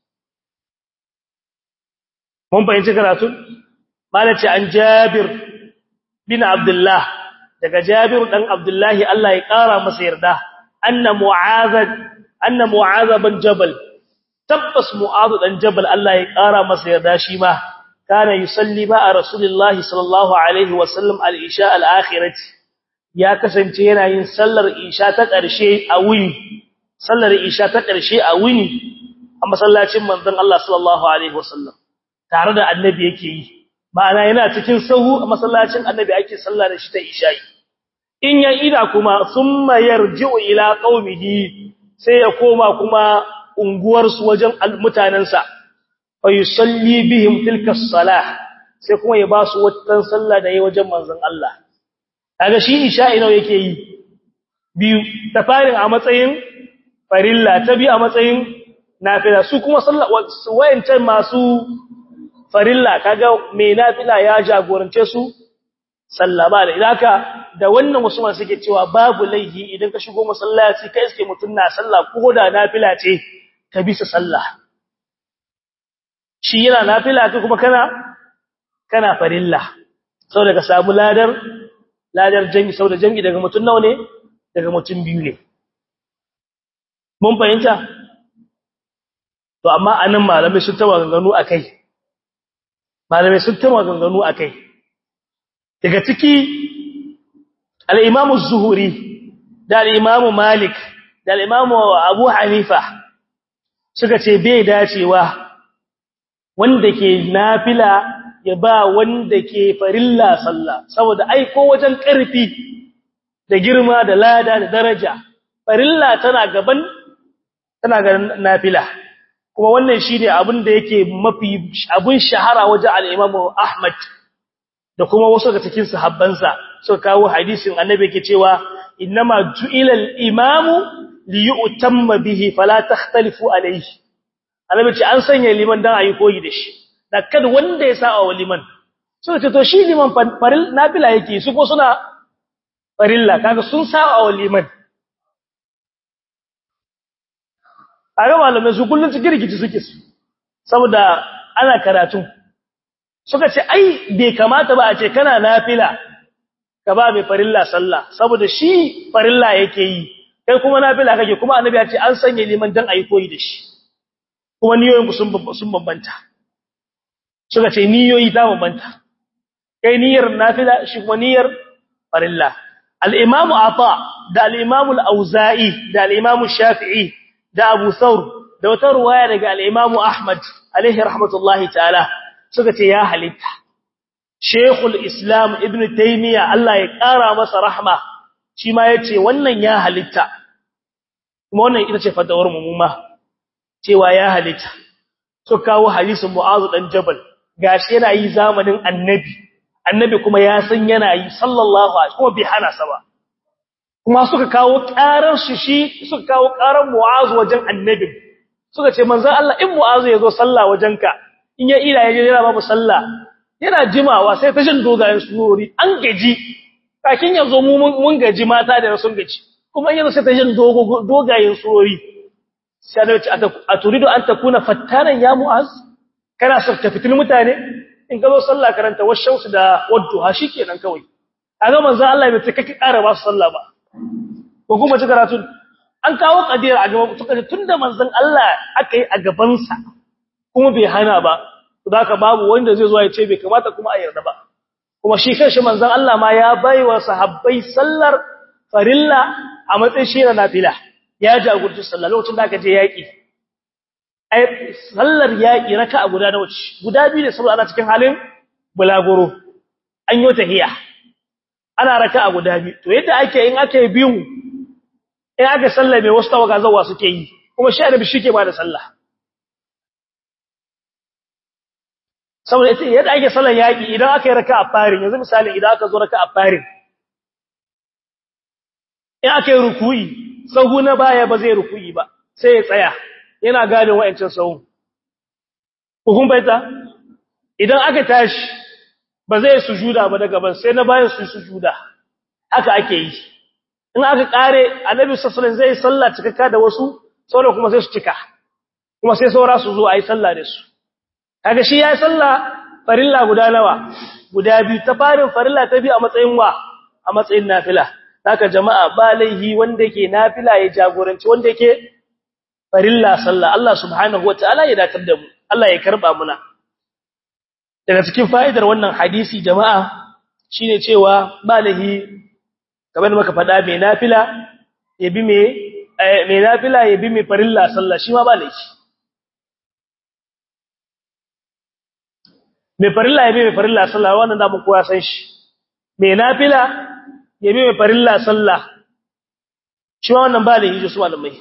mun fahimci karatu malaci an Jabir bin Abdullah daga Jabir dan Abdullahi Allah ya kara masa yarda anna mu'adh anna mu'adh bin jabal tabbas mu'adh dan jabal Allah ya kara masa yarda shi ma kana yusalli ma rasulullahi sallallahu alaihi wasallam al-isha al-akhirati ya kasance yana yin sallar isha ta ƙarshe a wuni sallar isha ta ƙarshe a wuni a masallacin manzon Allah sallallahu alaihi wasallam tare da annabi yake yi ma'ana yana cikin sahu a masallacin annabi ake sallah da shi ta isha'i in ya ida kuma summa yarji'u ila qaumihi sai ya koma kuma unguwar su wajen mutanansa fa yusalli bihim tilka as-salah sai kuma ya ba su wata sallah da yayi wajen manzon Allah kaga shi isha'i nawa yake yi biyu ta farin a matsayin farilla ta bi a matsayin nafila su kuma sallah wayancan masu farilla kaga mai nafila ya jagorance su sallama da idaka da wannan wasu masu suke cewa babu laihi idan ka shigo masallaci kai iske mutun na sallah ko da nafila ce ka bi sa sallah shi yana nafila kai kuma kana kana farilla saboda ka samu ladar ladar jami saboda jami daga mutun nawa ne daga mutun biyu ne mun fahimta to amma anan malamai sun tawa ganganu akai malamai sun tawa ganganu akai daga ciki al-Imam az-Zuhri da al-Imam Malik da al-Imam Abu Hanifa suka ce bai dacewa wanda ke nafila ya ba wanda ke farilla sallah saboda ai ko wajen karfi da girma da lada da daraja farilla tana gaban tana ga nafila kuma wannan shine abin da yake mafi abun shahara wajen al-Imam Ahmad da kuma wasu daga cikin sahabbansa suka kawo hadisin annabi yake cewa innama ju'ila al-imamu li yu'tamma bihi fala takhtalifu alayhi annabi ce an sanya liman dan ayi koyi da shi da kada wanda ya sa wa liman suka ce to shi liman faril nafila yake su ko suna farilla kaga sun sa wa liman a ga malamai su kullun cikin rikici suke su saboda ana karatu suka ce ai bai kamata ba a ce kana nafila ka ba mai farilla sallah saboda shi farilla yake yi kai kuma nafila kake kuma annabi ya ce an sanya liman dan ayi koyi da shi kuma niyoyin sun sun bambanta suka ce niyoyi ta bambanta kai niyyar nafila shi kuma niyyar farilla al-imam ata da al-imam al-auza'i da al-imam shafi'i da abu thawr da wata ruwaya daga al-imam ahmad alaihi rahmatullahi ta'ala suka ce ya halitta Sheikhul Islam Ibn Taymiyyah Allah ya ƙara masa rahma shi ma yace wannan ya halitta kuma wannan ita ce fatawar mu ma cewa ya halitta so kawo hadisin Mu'adh dan Jabal gashi yana yi zamanin Annabi Annabi kuma ya san yana yi sallallahu alaihi kuma bi hana sa ba kuma suka kawo ƙarar shi shi suka kawo ƙarar Mu'adh wajen Annabi suka ce manzon Allah in Mu'adh ya zo sallah wajenka in ya ila yaje yana babu sallah yana jimawa sai ta jin dogayen surori an gaji kakin yazo mu mun gaji mata da sun gaji kuma in yazo sai ta jin dogayen surori sai da ce a turidu an takuna fattanan ya mu'az kana so ka fitil mutane in ka zo sallah karanta washamsu da wadduha shikenan kawai kaga manzon Allah bai take ƙara ba su sallah ba ko kuma ci karatu an kawo kadira a gaban suka tunda manzon Allah aka yi a gaban sa kuma bai hana ba zaka babu wanda zai zo ya ce bai kamata kuma a yarda ba kuma shi kanshi manzon Allah ma ya baiwa sahabbai sallar farilla a matsayin shi na nafila ya jagorci sallah lokacin da aka je yaki ai sallar yaki raka'a guda nawa ce guda biyu ne saboda ana cikin halin bulaguro an yi tahiya ana raka'a guda biyu to yadda ake in aka yi biyu in aka sallah mai wasu tawaga zawa suke yi kuma shi annabi shi ke ba da sallah saboda ita yadda ake sallar yaki idan aka yi raka'a farin yanzu misali idan aka zo raka'a farin in aka yi ruku'i sahu na baya ba zai ruku'i ba sai ya tsaya yana gane wa'ancin sahu hukun baita idan aka tashi ba zai sujuda ba daga ban sai na bayan su sujuda haka ake yi in aka kare annabi sallallahu alaihi zai sallah cikakka da wasu sauran kuma sai su cika kuma sai saura su zo ayi sallah da su kaga shi yayi sallah farilla guda nawa guda biyu ta farin farilla ta biyu a matsayin wa a matsayin nafila haka jama'a ba laihi wanda yake nafila ya jagoranci wanda yake farilla sallah Allah subhanahu wataala ya dakar da mu Allah ya karba muna daga cikin fa'idar wannan hadisi jama'a shine cewa ba laihi kamar da muka faɗa mai nafila ya bi mai mai nafila ya bi mai farilla sallah shi ma ba laihi mai farilla ya bi mai farilla sallah wannan da mu kowa san shi mai nafila ya bi mai farilla sallah shi ma wannan ba da hijo su malamai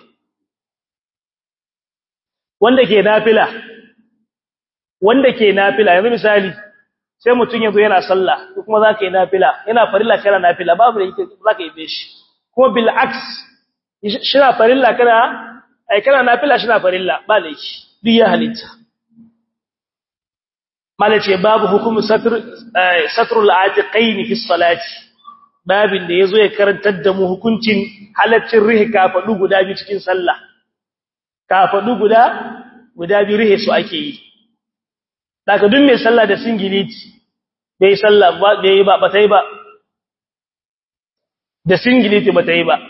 wanda ke nafila wanda ke nafila yanzu misali sai mutum yanzu yana sallah ko kuma za ka yi nafila yana farilla kana nafila babu da yake za ka yi be shi kuma bil aks shi na farilla kana ai kana nafila shi na farilla ba da yake duk ya halitta malace babu hukumu satr satrul atiqain fi salati babin da yazo ya karantar da mu hukuncin halaccin rihi kafadu guda biyu cikin sallah kafadu guda guda biyu rihi su ake yi daga duk mai sallah da singiliti bai sallah ba bai ba ba tai ba da singiliti ba tai ba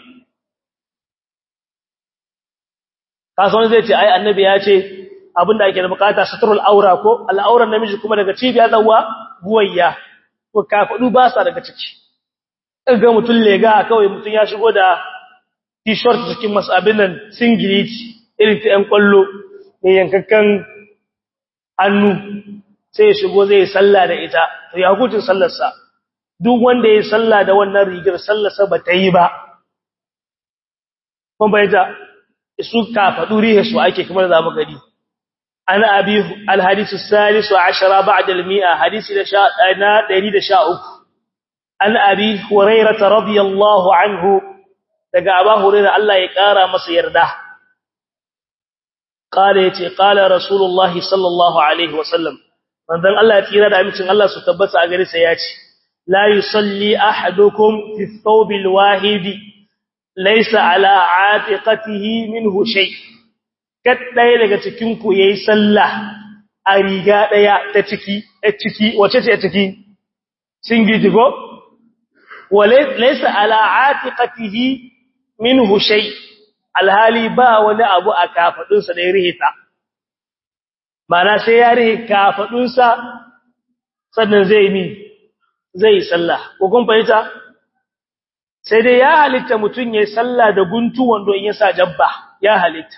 kasan zai ce ai annabi ya ce abinda ake da bukata satrul aura ko al'auran namiji kuma daga cibiya zawa buwayya ko kafadu ba sa daga ciki ga mutun lega kawai mutun ya shigo da t-shirt cikin masabin nan singiliti irin ta yan kwallo ne yankakkan hannu sai ya shigo zai salla da ita to ya hukuncin sallarsa duk wanda ya salla da wannan rigar sallarsa ba ta yi ba kun bayyana su kafadu rihe su ake kamar zamu gari ana abi alhadithu salisu ashara ba'da almi'a hadisi da sha na 113 an abi hurairah radiyallahu anhu daga aba hurairah Allah ya kara masa yarda qala yace qala rasulullahi sallallahu alaihi wasallam manzon Allah ya tsira da amincin Allah su tabbata a gare sa yace la yusalli ahadukum fi thawbil wahidi laysa ala atiqatihi minhu shay' ɗaya daga cikinku ya yi sallah a riga ɗaya ta ciki, a ciki, wace ce a ciki? Singiji ko? Wale, laisa ala'ati ƙatihi min hushai, alhali ba wani abu a kafaɗunsa da ya rihita. Mana sai ya rihe kafaɗunsa sannan zai mi, zai yi sallah. Ko kun fahimta? Sai dai ya halitta mutum ya yi sallah da guntu wando in ya sa jabba, ya halitta.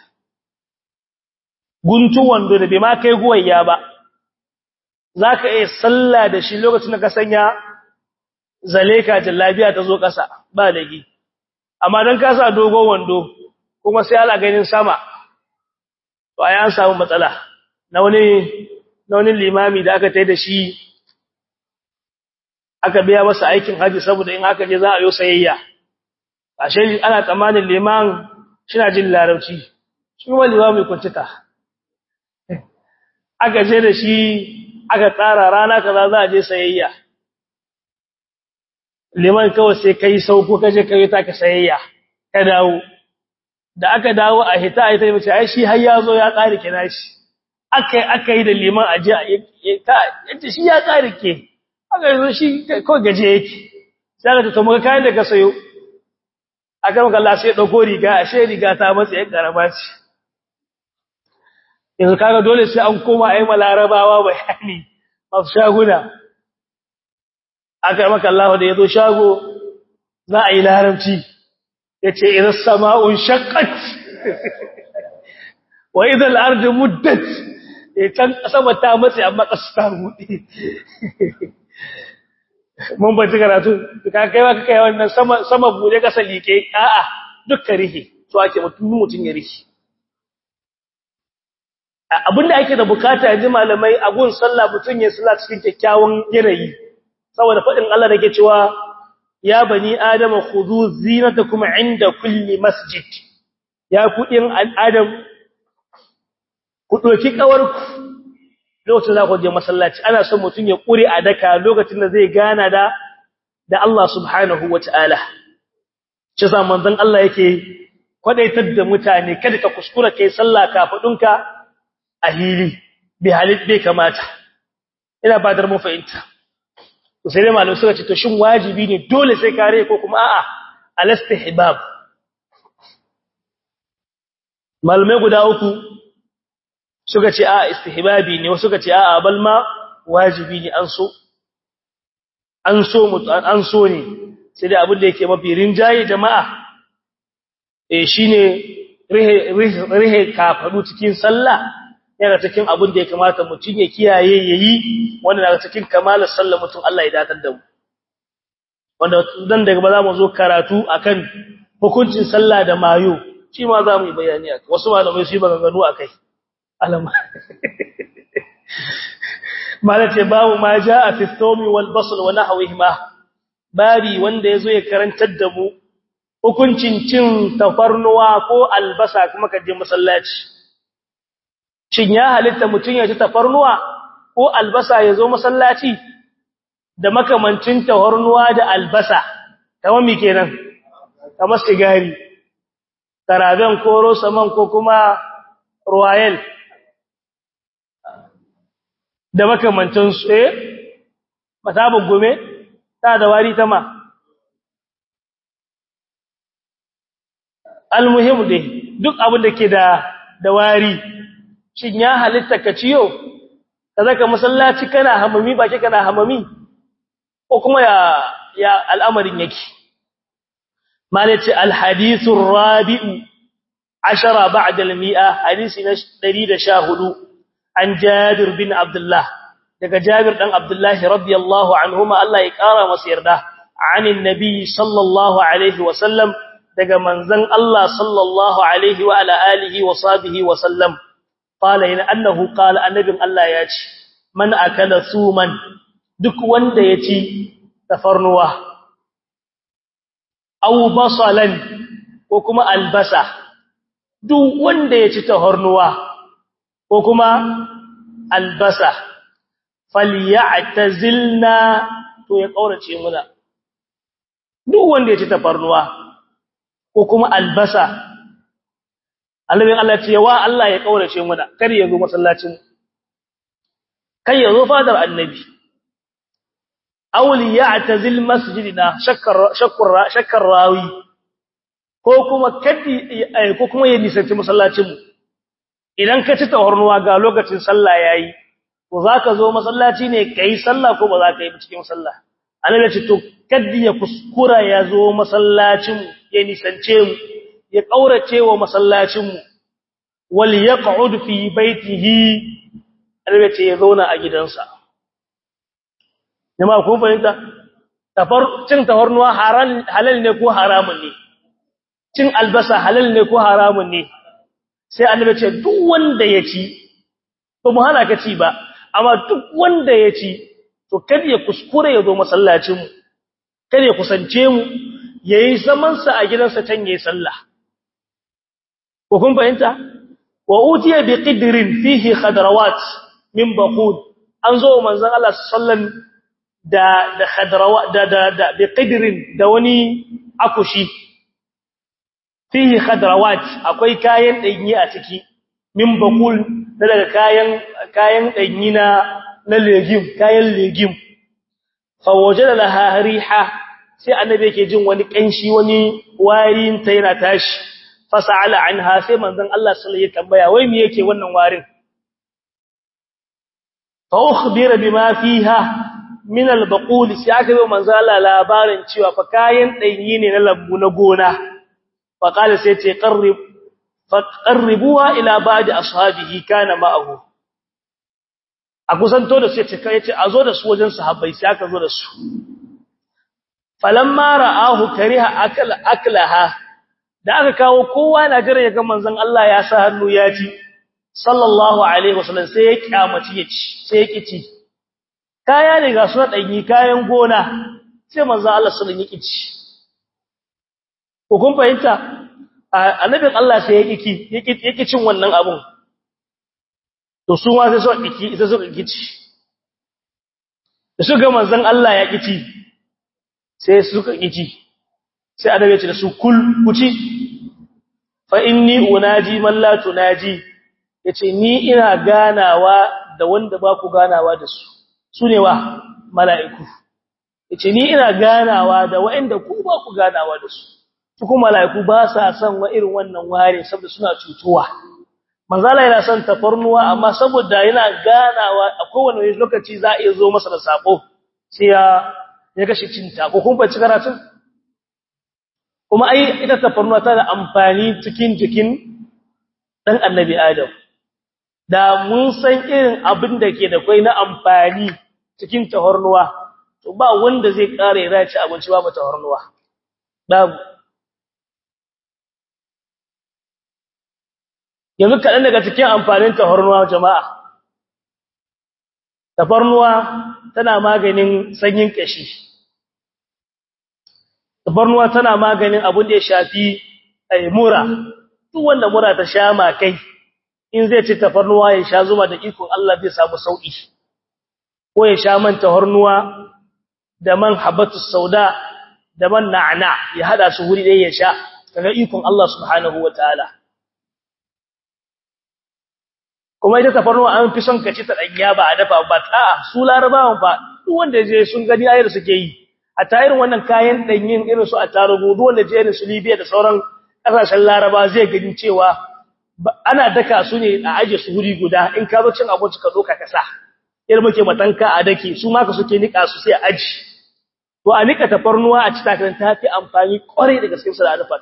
guntu wando da bai ma kai guwayya ba za ka iya sallah da shi lokacin da ka sanya zaleka jallabiya ta zo ƙasa ba lagi amma don ka sa dogon wando kuma sai ala ganin sama to a an samu matsala na wani na wani limami da aka tai da shi aka biya masa aikin haji saboda in aka je za a yi sayayya ashe ana tsammanin liman shi na jin larabci shi kuma limami kuntita aka je da shi aka tsara rana kaza za a je sayayya liman kawai sai kai sauko kaje kai ta ka sayayya ka dawo da aka dawo a hita a ita mace ai shi har ya zo ya tsare kina shi akai akai da liman aje ta yace shi ya tsare ke aka zo shi ko gaje yake sai aka to muka kayan da ka sayo aka maka Allah sai dauko riga ashe riga ta matsa yan karama ce yanzu kaga dole sai an koma ayi malarabawa bayani masu shaguna aka maka Allah da yazo shago za a yi larabci yace idza sama'un shaqqat wa idza al-ardu muddat can sama ta matse amma kasu ta buɗe mun ba ci karatu ka kai wa kai wannan sama sama buɗe kasa like a'a dukka rihi to ake mutum mutun ya rihi abinda ake da bukata yanzu malamai a gun sallah mutun ya sallah cikin kyakkyawan yanayi saboda fadin Allah da ke cewa ya bani adama khudhu zinatakum inda kulli masjid ya kudin adam ku doki kawarku lokacin za ku je masallaci ana son mutum ya kure a daka lokacin da zai gana da da Allah subhanahu wataala shi sa manzon Allah yake kwadaitar da mutane kada ka kuskura kai sallah kafadunka a hili bi halit bai kamata ina ba dar mu fahimta to sai dai malamai suka ce to shin wajibi ne dole sai kare ko kuma a'a alastihbab malamai guda uku suka ce a istihbabi ne wasu suka ce a bal ma wajibi ne an so an so an so ne sai dai abin da yake mafi rinjaye jama'a eh shine rihe rihe kafadu cikin sallah yana cikin abin da ya kamata mutum ya kiyaye yayi wanda daga cikin kamalar sallah mutum Allah ya datar da mu wanda dan daga ba za mu zo karatu akan hukuncin sallah da mayo shi ma za mu yi bayani akai wasu malamai su yi maganganu akai alama malace babu ma jaa fi thawmi wal basl wa nahwihima babi wanda yazo ya karantar da mu hukuncin cin tafarnuwa ko albasa kuma kaje masallaci shin ya halitta mutun ya ci tafarnuwa ko albasa yazo masallaci da makamancin tafarnuwa da albasa kamar me kenan kamar sigari taraben ko rosaman ko kuma royal da makamantan su eh masabin gome ta da wari ta ma almuhim dai duk abin da ke da da wari shin ya halitta ka ciyo kaza ka masallaci kana hamami baki kana hamami ko kuma ya ya al'amarin yake malaci alhadithu rabi'u ashara ba'da al-mi'a hadisi na 114 an Jabir bin Abdullah daga Jabir dan Abdullah radiyallahu anhuma Allah ya kara masa yarda anin nabi sallallahu alaihi wa sallam daga manzon Allah sallallahu alaihi wa ala alihi wa sahbihi wa sallam qala in annahu qala annabin Allah ya ce man akala suman duk wanda ya ci tafarnuwa aw basalan ko kuma albasa duk wanda ya ci tafarnuwa ko kuma albasa falyatazilna to ya kaurace muna duk wanda ya ci tafarnuwa ko kuma albasa annabin Allah ce wa Allah ya kaurace muna kar ya zo masallacin kai ya zo fadar annabi awli ya'tazil masjidina shakkar shakkar shakkar rawi ko kuma kadi ko kuma ya nisanci masallacin mu idan ka ci tawarnuwa ga lokacin sallah yayi to zaka zo masallaci ne kai sallah ko ba za ka yi cikin sallah annabi ce to kaddi ya kuskura ya zo masallacin ya nisance mu ya kaurace wa masallacin mu wal yaq'ud fi baitihi annabi ce ya zauna a gidansa jama'a kun fahimta tafar cin tawarnuwa halal ne ko haramun ne cin albasa halal ne ko haramun ne sai annabi ce duk wanda ya ci to mu hana ka ci ba amma duk wanda ya ci to kada ya kuskure ya zo masallacin mu kada ya kusance mu yayi zaman sa a gidansa can yayi sallah ko kun fahimta wa utiya bi qidrin fihi khadrawat min baqud an zo manzon Allah sallallahu da da khadrawa da da, da bi qidrin da wani akushi fihi khadrawat akwai kayan danyi a ciki min baqul daga kayan kayan danyi na na legim kayan legim fa wajada laha riha sai annabi yake jin wani kanshi wani warin ta yana tashi fa sa'ala anha sai manzon Allah sallallahu alaihi tambaya wai me yake wannan warin fa ukhbira bima fiha min al-baqul sai aka yi manzon Allah labarin cewa fa kayan danyi ne na lambu na gona fa qala sai ce qarrib fa qarribuha ila ba'di ashabihi kana ma'ahu a kusanto da su yace kai yace a zo da su wajen sahabbai sai aka zo da su falamma ra'ahu kariha akal aklaha da aka kawo kowa na jira ya ga manzon Allah ya sa hannu ya ci sallallahu alaihi wasallam sai ya kyamaci ya ci sai ya kici kaya ne ga su danyi kayan gona sai manzon Allah sallallahu alaihi wasallam ya ko kun fahimta annabin Allah sai ya kiki ya kicin wannan abun to su ma sai su kiki sai su kici da su ga manzon Allah ya kici sai suka kici sai annabi ya ce da su kul kuci fa inni unaji man la tunaji yace ni ina ganawa da wanda ba ku ganawa da su sune wa mala'iku yace ni ina ganawa da wanda ku ba ku ganawa da su su kuma mala'iku ba sa son wa irin wannan ware saboda suna cutuwa manzala yana son tafarnuwa amma saboda yana ganawa a kowane lokaci za a iya zo masa da sako sai ya ya gashi cinta ko kun bace karatun kuma ai ita tafarnuwa tana amfani cikin jikin dan annabi adam da mun san irin abin da ke da kai na amfani cikin tafarnuwa to ba wanda zai kare ya ci abinci ba tafarnuwa babu yanzu kaɗan daga cikin amfanin tafarnuwa jama'a tafarnuwa tana maganin sanyin ƙashi tafarnuwa tana maganin abin da ya shafi mura duk wanda mura ta sha makai in zai ci tafarnuwa ya sha zuma da ikon Allah zai samu sauki ko ya sha man tafarnuwa da man habatu sauda da man na'na ya hada su wuri ɗaya ya sha kaga ikon Allah subhanahu wataala kuma ita tafarnuwa an fi son kaci ta danya ba a dafa ba a'a su larabawan fa duk wanda je sun gani ayar suke yi a tayirin wannan kayan danyin irin su a tarugu duk wanda je irin su Libya da sauran kasashen Laraba zai gani cewa ana daka su ne a aje su wuri guda in ka zo cin abinci ka doka ka sa irin muke matanka a dake su ma ka suke nika su sai a aji to a nika tafarnuwa a cita kan ta fi amfani kwarai da gaske su da alfat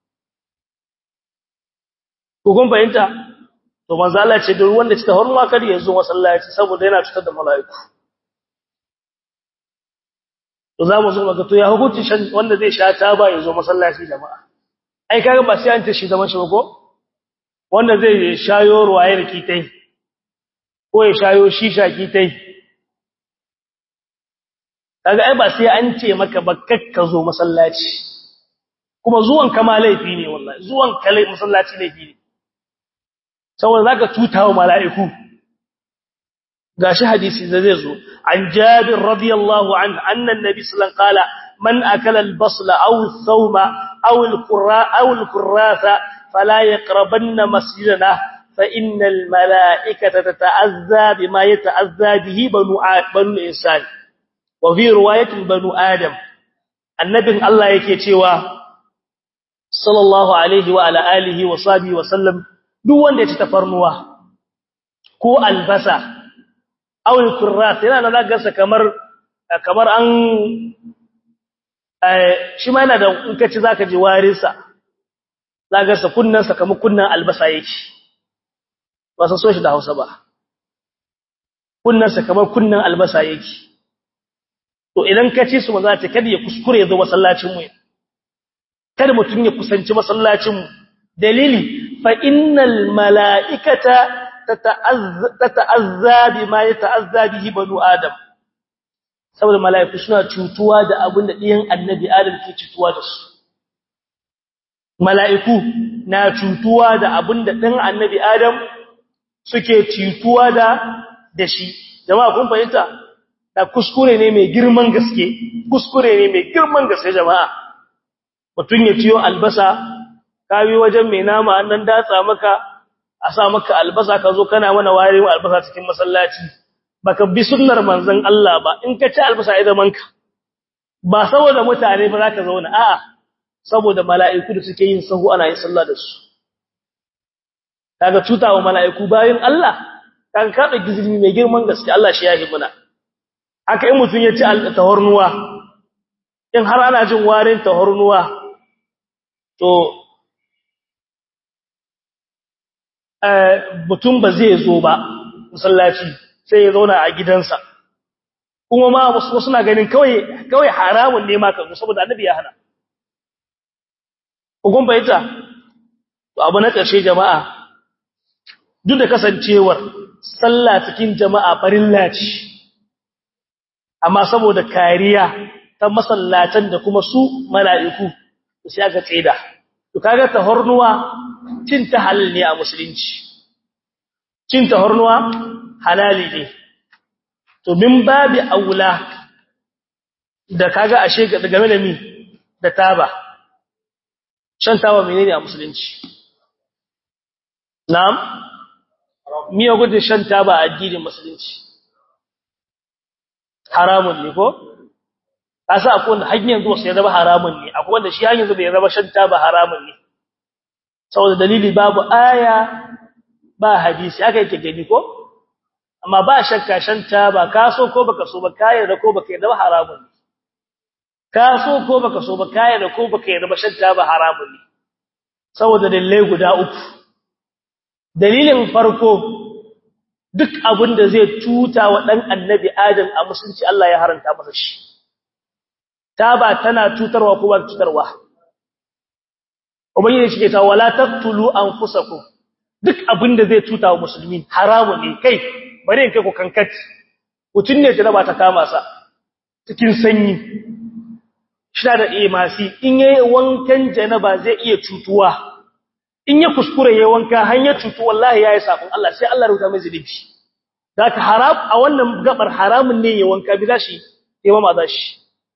ko kun fahimta to manzo Allah ce duk wanda ci tafarnuwa kar ya zo masallaci saboda yana cutar da mala'iku to za mu zo maka to ya hukunci wanda zai sha taba ya zo masallaci jama'a ai kaga ba sai an ta shi zaman shi ba ko wanda zai shayo ruwayar kitai ko ya shayo shisha kitai kaga ai ba sai an ce maka ba kakka zo masallaci kuma zuwan kama laifi ne wallahi zuwan kale masallaci laifi ne saboda zaka tutawa mala'iku gashi hadisi da zai zo an jabir radiyallahu anhu anna annabi sallallahu alaihi wasallam qala man akala al-basla aw ath-thawma aw al-qurra aw al-qurratha fala yaqrabanna masjidana fa innal malaikata tata'azza bima yata'azza bihi banu banu insan wa fi riwayatin banu adam annabin Allah yake cewa sallallahu alaihi wa ala alihi wa sahbihi wa sallam duk wanda ya ci tafarnuwa ko albasa awul kurrat yana da zagarsa kamar kamar an shi ma yana da in kaci zaka ji warinsa zagarsa kunnansa kamar kunnan albasa yake ba san so shi da Hausa ba kunnansa kamar kunnan albasa yake to idan ka ci su maza ta kada ya kuskure ya zo masallacin mu kada mutun ya kusanci masallacin mu dalili fa innal malaikata tata'azza bima yata'azza bihi banu adam saboda malaiku suna cutuwa da abin da ɗiyan annabi adam ke cutuwa da su malaiku na cutuwa da abin da ɗan annabi adam suke cutuwa da da shi jama'a kun fahimta da kuskure ne mai girman gaske kuskure ne mai girman gaske jama'a mutun ya ciyo albasa kawi wajen mai nama annan datsa maka a sa maka albasa ka zo kana mana warewa albasa cikin masallaci baka bi sunnar manzon Allah ba in ka ci albasa ai zaman ka ba saboda mutane ba zaka zauna a'a saboda mala'iku da suke yin sahu ana yin sallah da su kaga tutawa mala'iku bayin Allah kaga ka da gizimi mai girman gaske Allah shi yahi muna haka in mutun ya ci tahornuwa in har ana jin warin tahornuwa to mutum ba zai zo ba masallaci sai ya zauna a gidansa kuma ma wasu suna ganin kawai kawai haramun ne ma ka zo saboda annabi ya hana ugun bayyana to abu na ƙarshe jama'a duk da kasancewar sallah cikin jama'a farilla ce amma saboda kariya ta masallatan da kuma su mala'iku sai aka tsida to kaga tahornuwa cin ta halal ne a musulunci cin tahornuwa halali ne to min babi aula da kaga ashe game da mi da taba shan taba menene a musulunci na'am miya gudun shan taba a addinin musulunci haramun ne ko kasa akwai wanda har yanzu wasu ya zama haramun ne akwai wanda shi har yanzu bai zama shan taba haramun ne saboda dalili babu aya ba hadisi aka yake gani ko amma ba shakka shan taba ka so ko baka so ba ka yarda ko baka yarda ba haramun ne ka so ko baka so ba ka yarda ko baka yarda ba shan taba haramun ne saboda dalilai guda uku dalilin farko duk abin da zai tuta wa dan annabi adam a musulunci Allah ya haranta masa shi taba tana tutarwa ko ba tutarwa ubangiji shi ke ta wala taqtulu anfusakum duk abin da zai tuta wa musulmi haramun ne kai bari in kai ku kankat mutun ne jaraba ta kama sa cikin sanyi shi da imasi in yayi wankan janaba zai iya cutuwa in ya kuskure yayi wanka hanyar cutu wallahi yayi sabon Allah sai Allah rubuta mai zunubi zaka haram a wannan gabar haramun ne yayi wanka bi zashi yayi ma zashi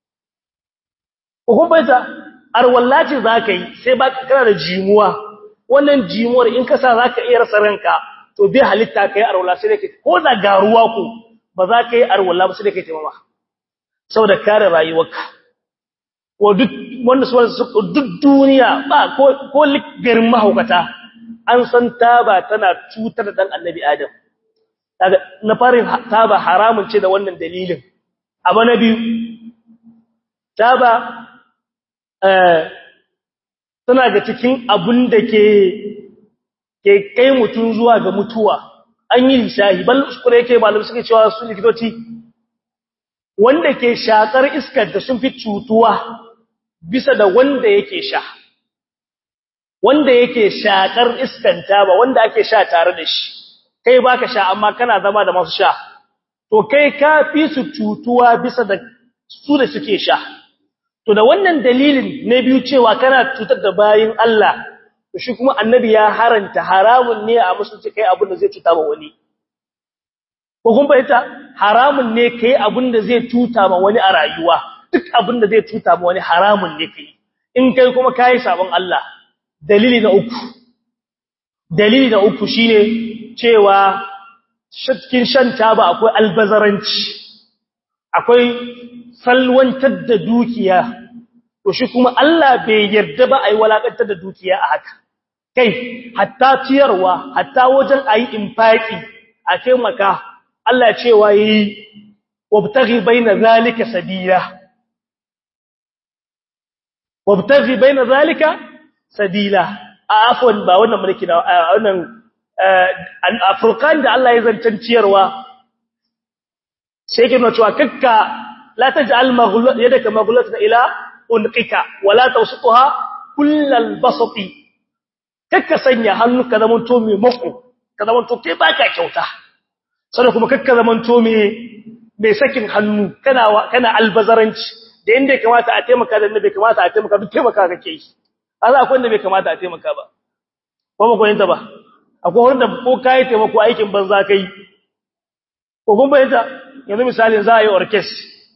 hukunta arwallaci zaka yi sai ba kana da jimuwa wannan jimuwar in ka sa zaka iya rasa ranka to bai halitta kai arwalla sai dai ko da garuwa ko ba za ka yi arwalla ba sai dai kai taimama saboda kare rayuwarka ko duk wanda su duk duniya ba ko ko garin mahaukata an san taba tana cutar da dan annabi adam kaga na farin taba haramun ce da wannan dalilin abu na biyu taba eh tana ga cikin abun da ke ke kai mutun zuwa ga mutuwa an yi lishahi bal uskure yake malam suke cewa su likitoci wanda ke shakar iskar da sun fi cutuwa bisa da wanda yake sha wanda yake shakar iskan taba wanda ake sha tare da shi kai baka sha amma kana zama da masu sha to kai ka fi su cutuwa bisa da su da suke sha to da wannan dalilin na biyu cewa kana cutar da bayin Allah to shi kuma annabi ya haranta haramun ne a musulunci kai abin da zai cuta ma wani ko kun fahimta haramun ne kai abin da zai cuta ma wani a rayuwa duk abin da zai cuta ma wani haramun ne kai in kai kuma kai sabon Allah dalili na uku dalili na uku shine cewa cikin shan taba akwai albazaranci akwai salwantar da dukiya to shi kuma Allah bai yarda ba ai walakantar da dukiya a haka kai hatta ciyarwa hatta wajen ayi infaki a taimaka Allah cewa yi wabtaghi baina zalika sabila wabtaghi baina zalika sabila afwan ba wannan mulki na wannan afurkan da Allah ya zancan ciyarwa sai ke nuna cewa kakka la taj'al maghlut yadaka maghlulatan ila unqika wala tawsituha kullal basati kakka sanya hannu ka zaman to mai mako ka zaman to kai baka kyauta sannan kuma kakka zaman to mai mai sakin hannu kana kana albazaranci da inda ya kamata a taimaka da inda bai kamata a taimaka duk taimaka kake yi Allah akwai inda bai kamata a taimaka ba ko ba koyinta ba akwai wanda ko kai taimako aikin banza kai ko kun bayyana yanzu misalin za a yi orkes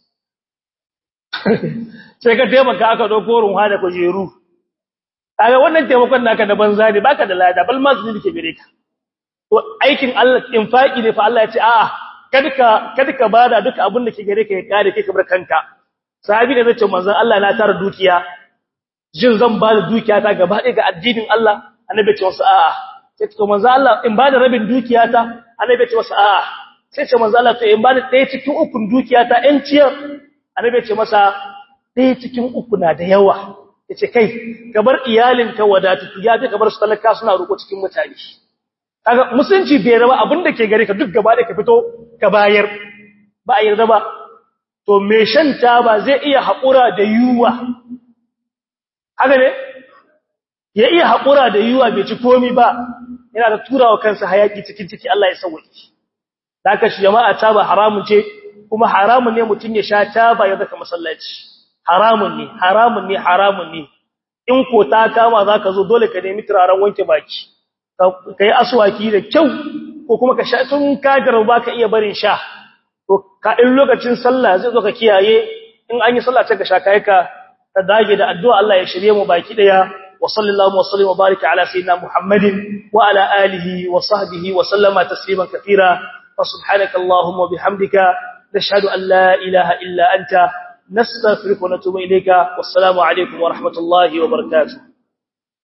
sai ka taimaka aka dauko runwa da kujeru kaga wannan taimakon naka da banza ne baka da lada bal ma su dike gare ka to aikin Allah infaki ne fa Allah ya ce a'a kada ka kada ka bada duka abin da ke gare ka ya kare kai ka bar kanka sahabi da zace manzon Allah na tara dukiya jin zan ba da dukiya ta gaba ɗaya ga addinin Allah annabi ce wasu a'a sai to manzon Allah in ba da rabin dukiya ta annabi ce wasu a'a sai ce manzon Allah to in ba da ɗaya cikin ukun dukiya ta ɗan ciyar annabi ce masa ɗaya cikin uku na da yawa yace kai ka bar iyalinka wadatu ya fi ka bar su talaka suna roƙo cikin mutane kaga musulunci bai raba abinda ke gare ka duk gaba da ka fito ka bayar ba a yarda ba to me shan taba zai iya haƙura da yuwa haka ne ya iya haƙura da yuwa bai ci komi ba yana da turawa kansa hayaki cikin ciki Allah ya sauki haka shi jama'a taba haramun ce kuma haramun ne mutum ya sha taba ya zaka masallaci haramun ne haramun ne haramun ne in ko ta kama zaka zo dole ka nemi turaren wanke baki ka yi aswaki da kyau ko kuma ka sha tun kagar ba ka iya barin sha to ka in lokacin sallah zai zo ka kiyaye in an yi sallah ta ga sha kai ka ka dage da addu'a Allah ya shirye mu baki daya wa sallallahu wa sallim wa baraka ala sayyidina muhammadin wa ala alihi wa sahbihi wa sallama tasliman katira fa subhanaka allahumma bihamdika nashhadu an la ilaha illa anta nastaghfiruka wa natubu ilayka wassalamu alaikum wa rahmatullahi wa barakatuh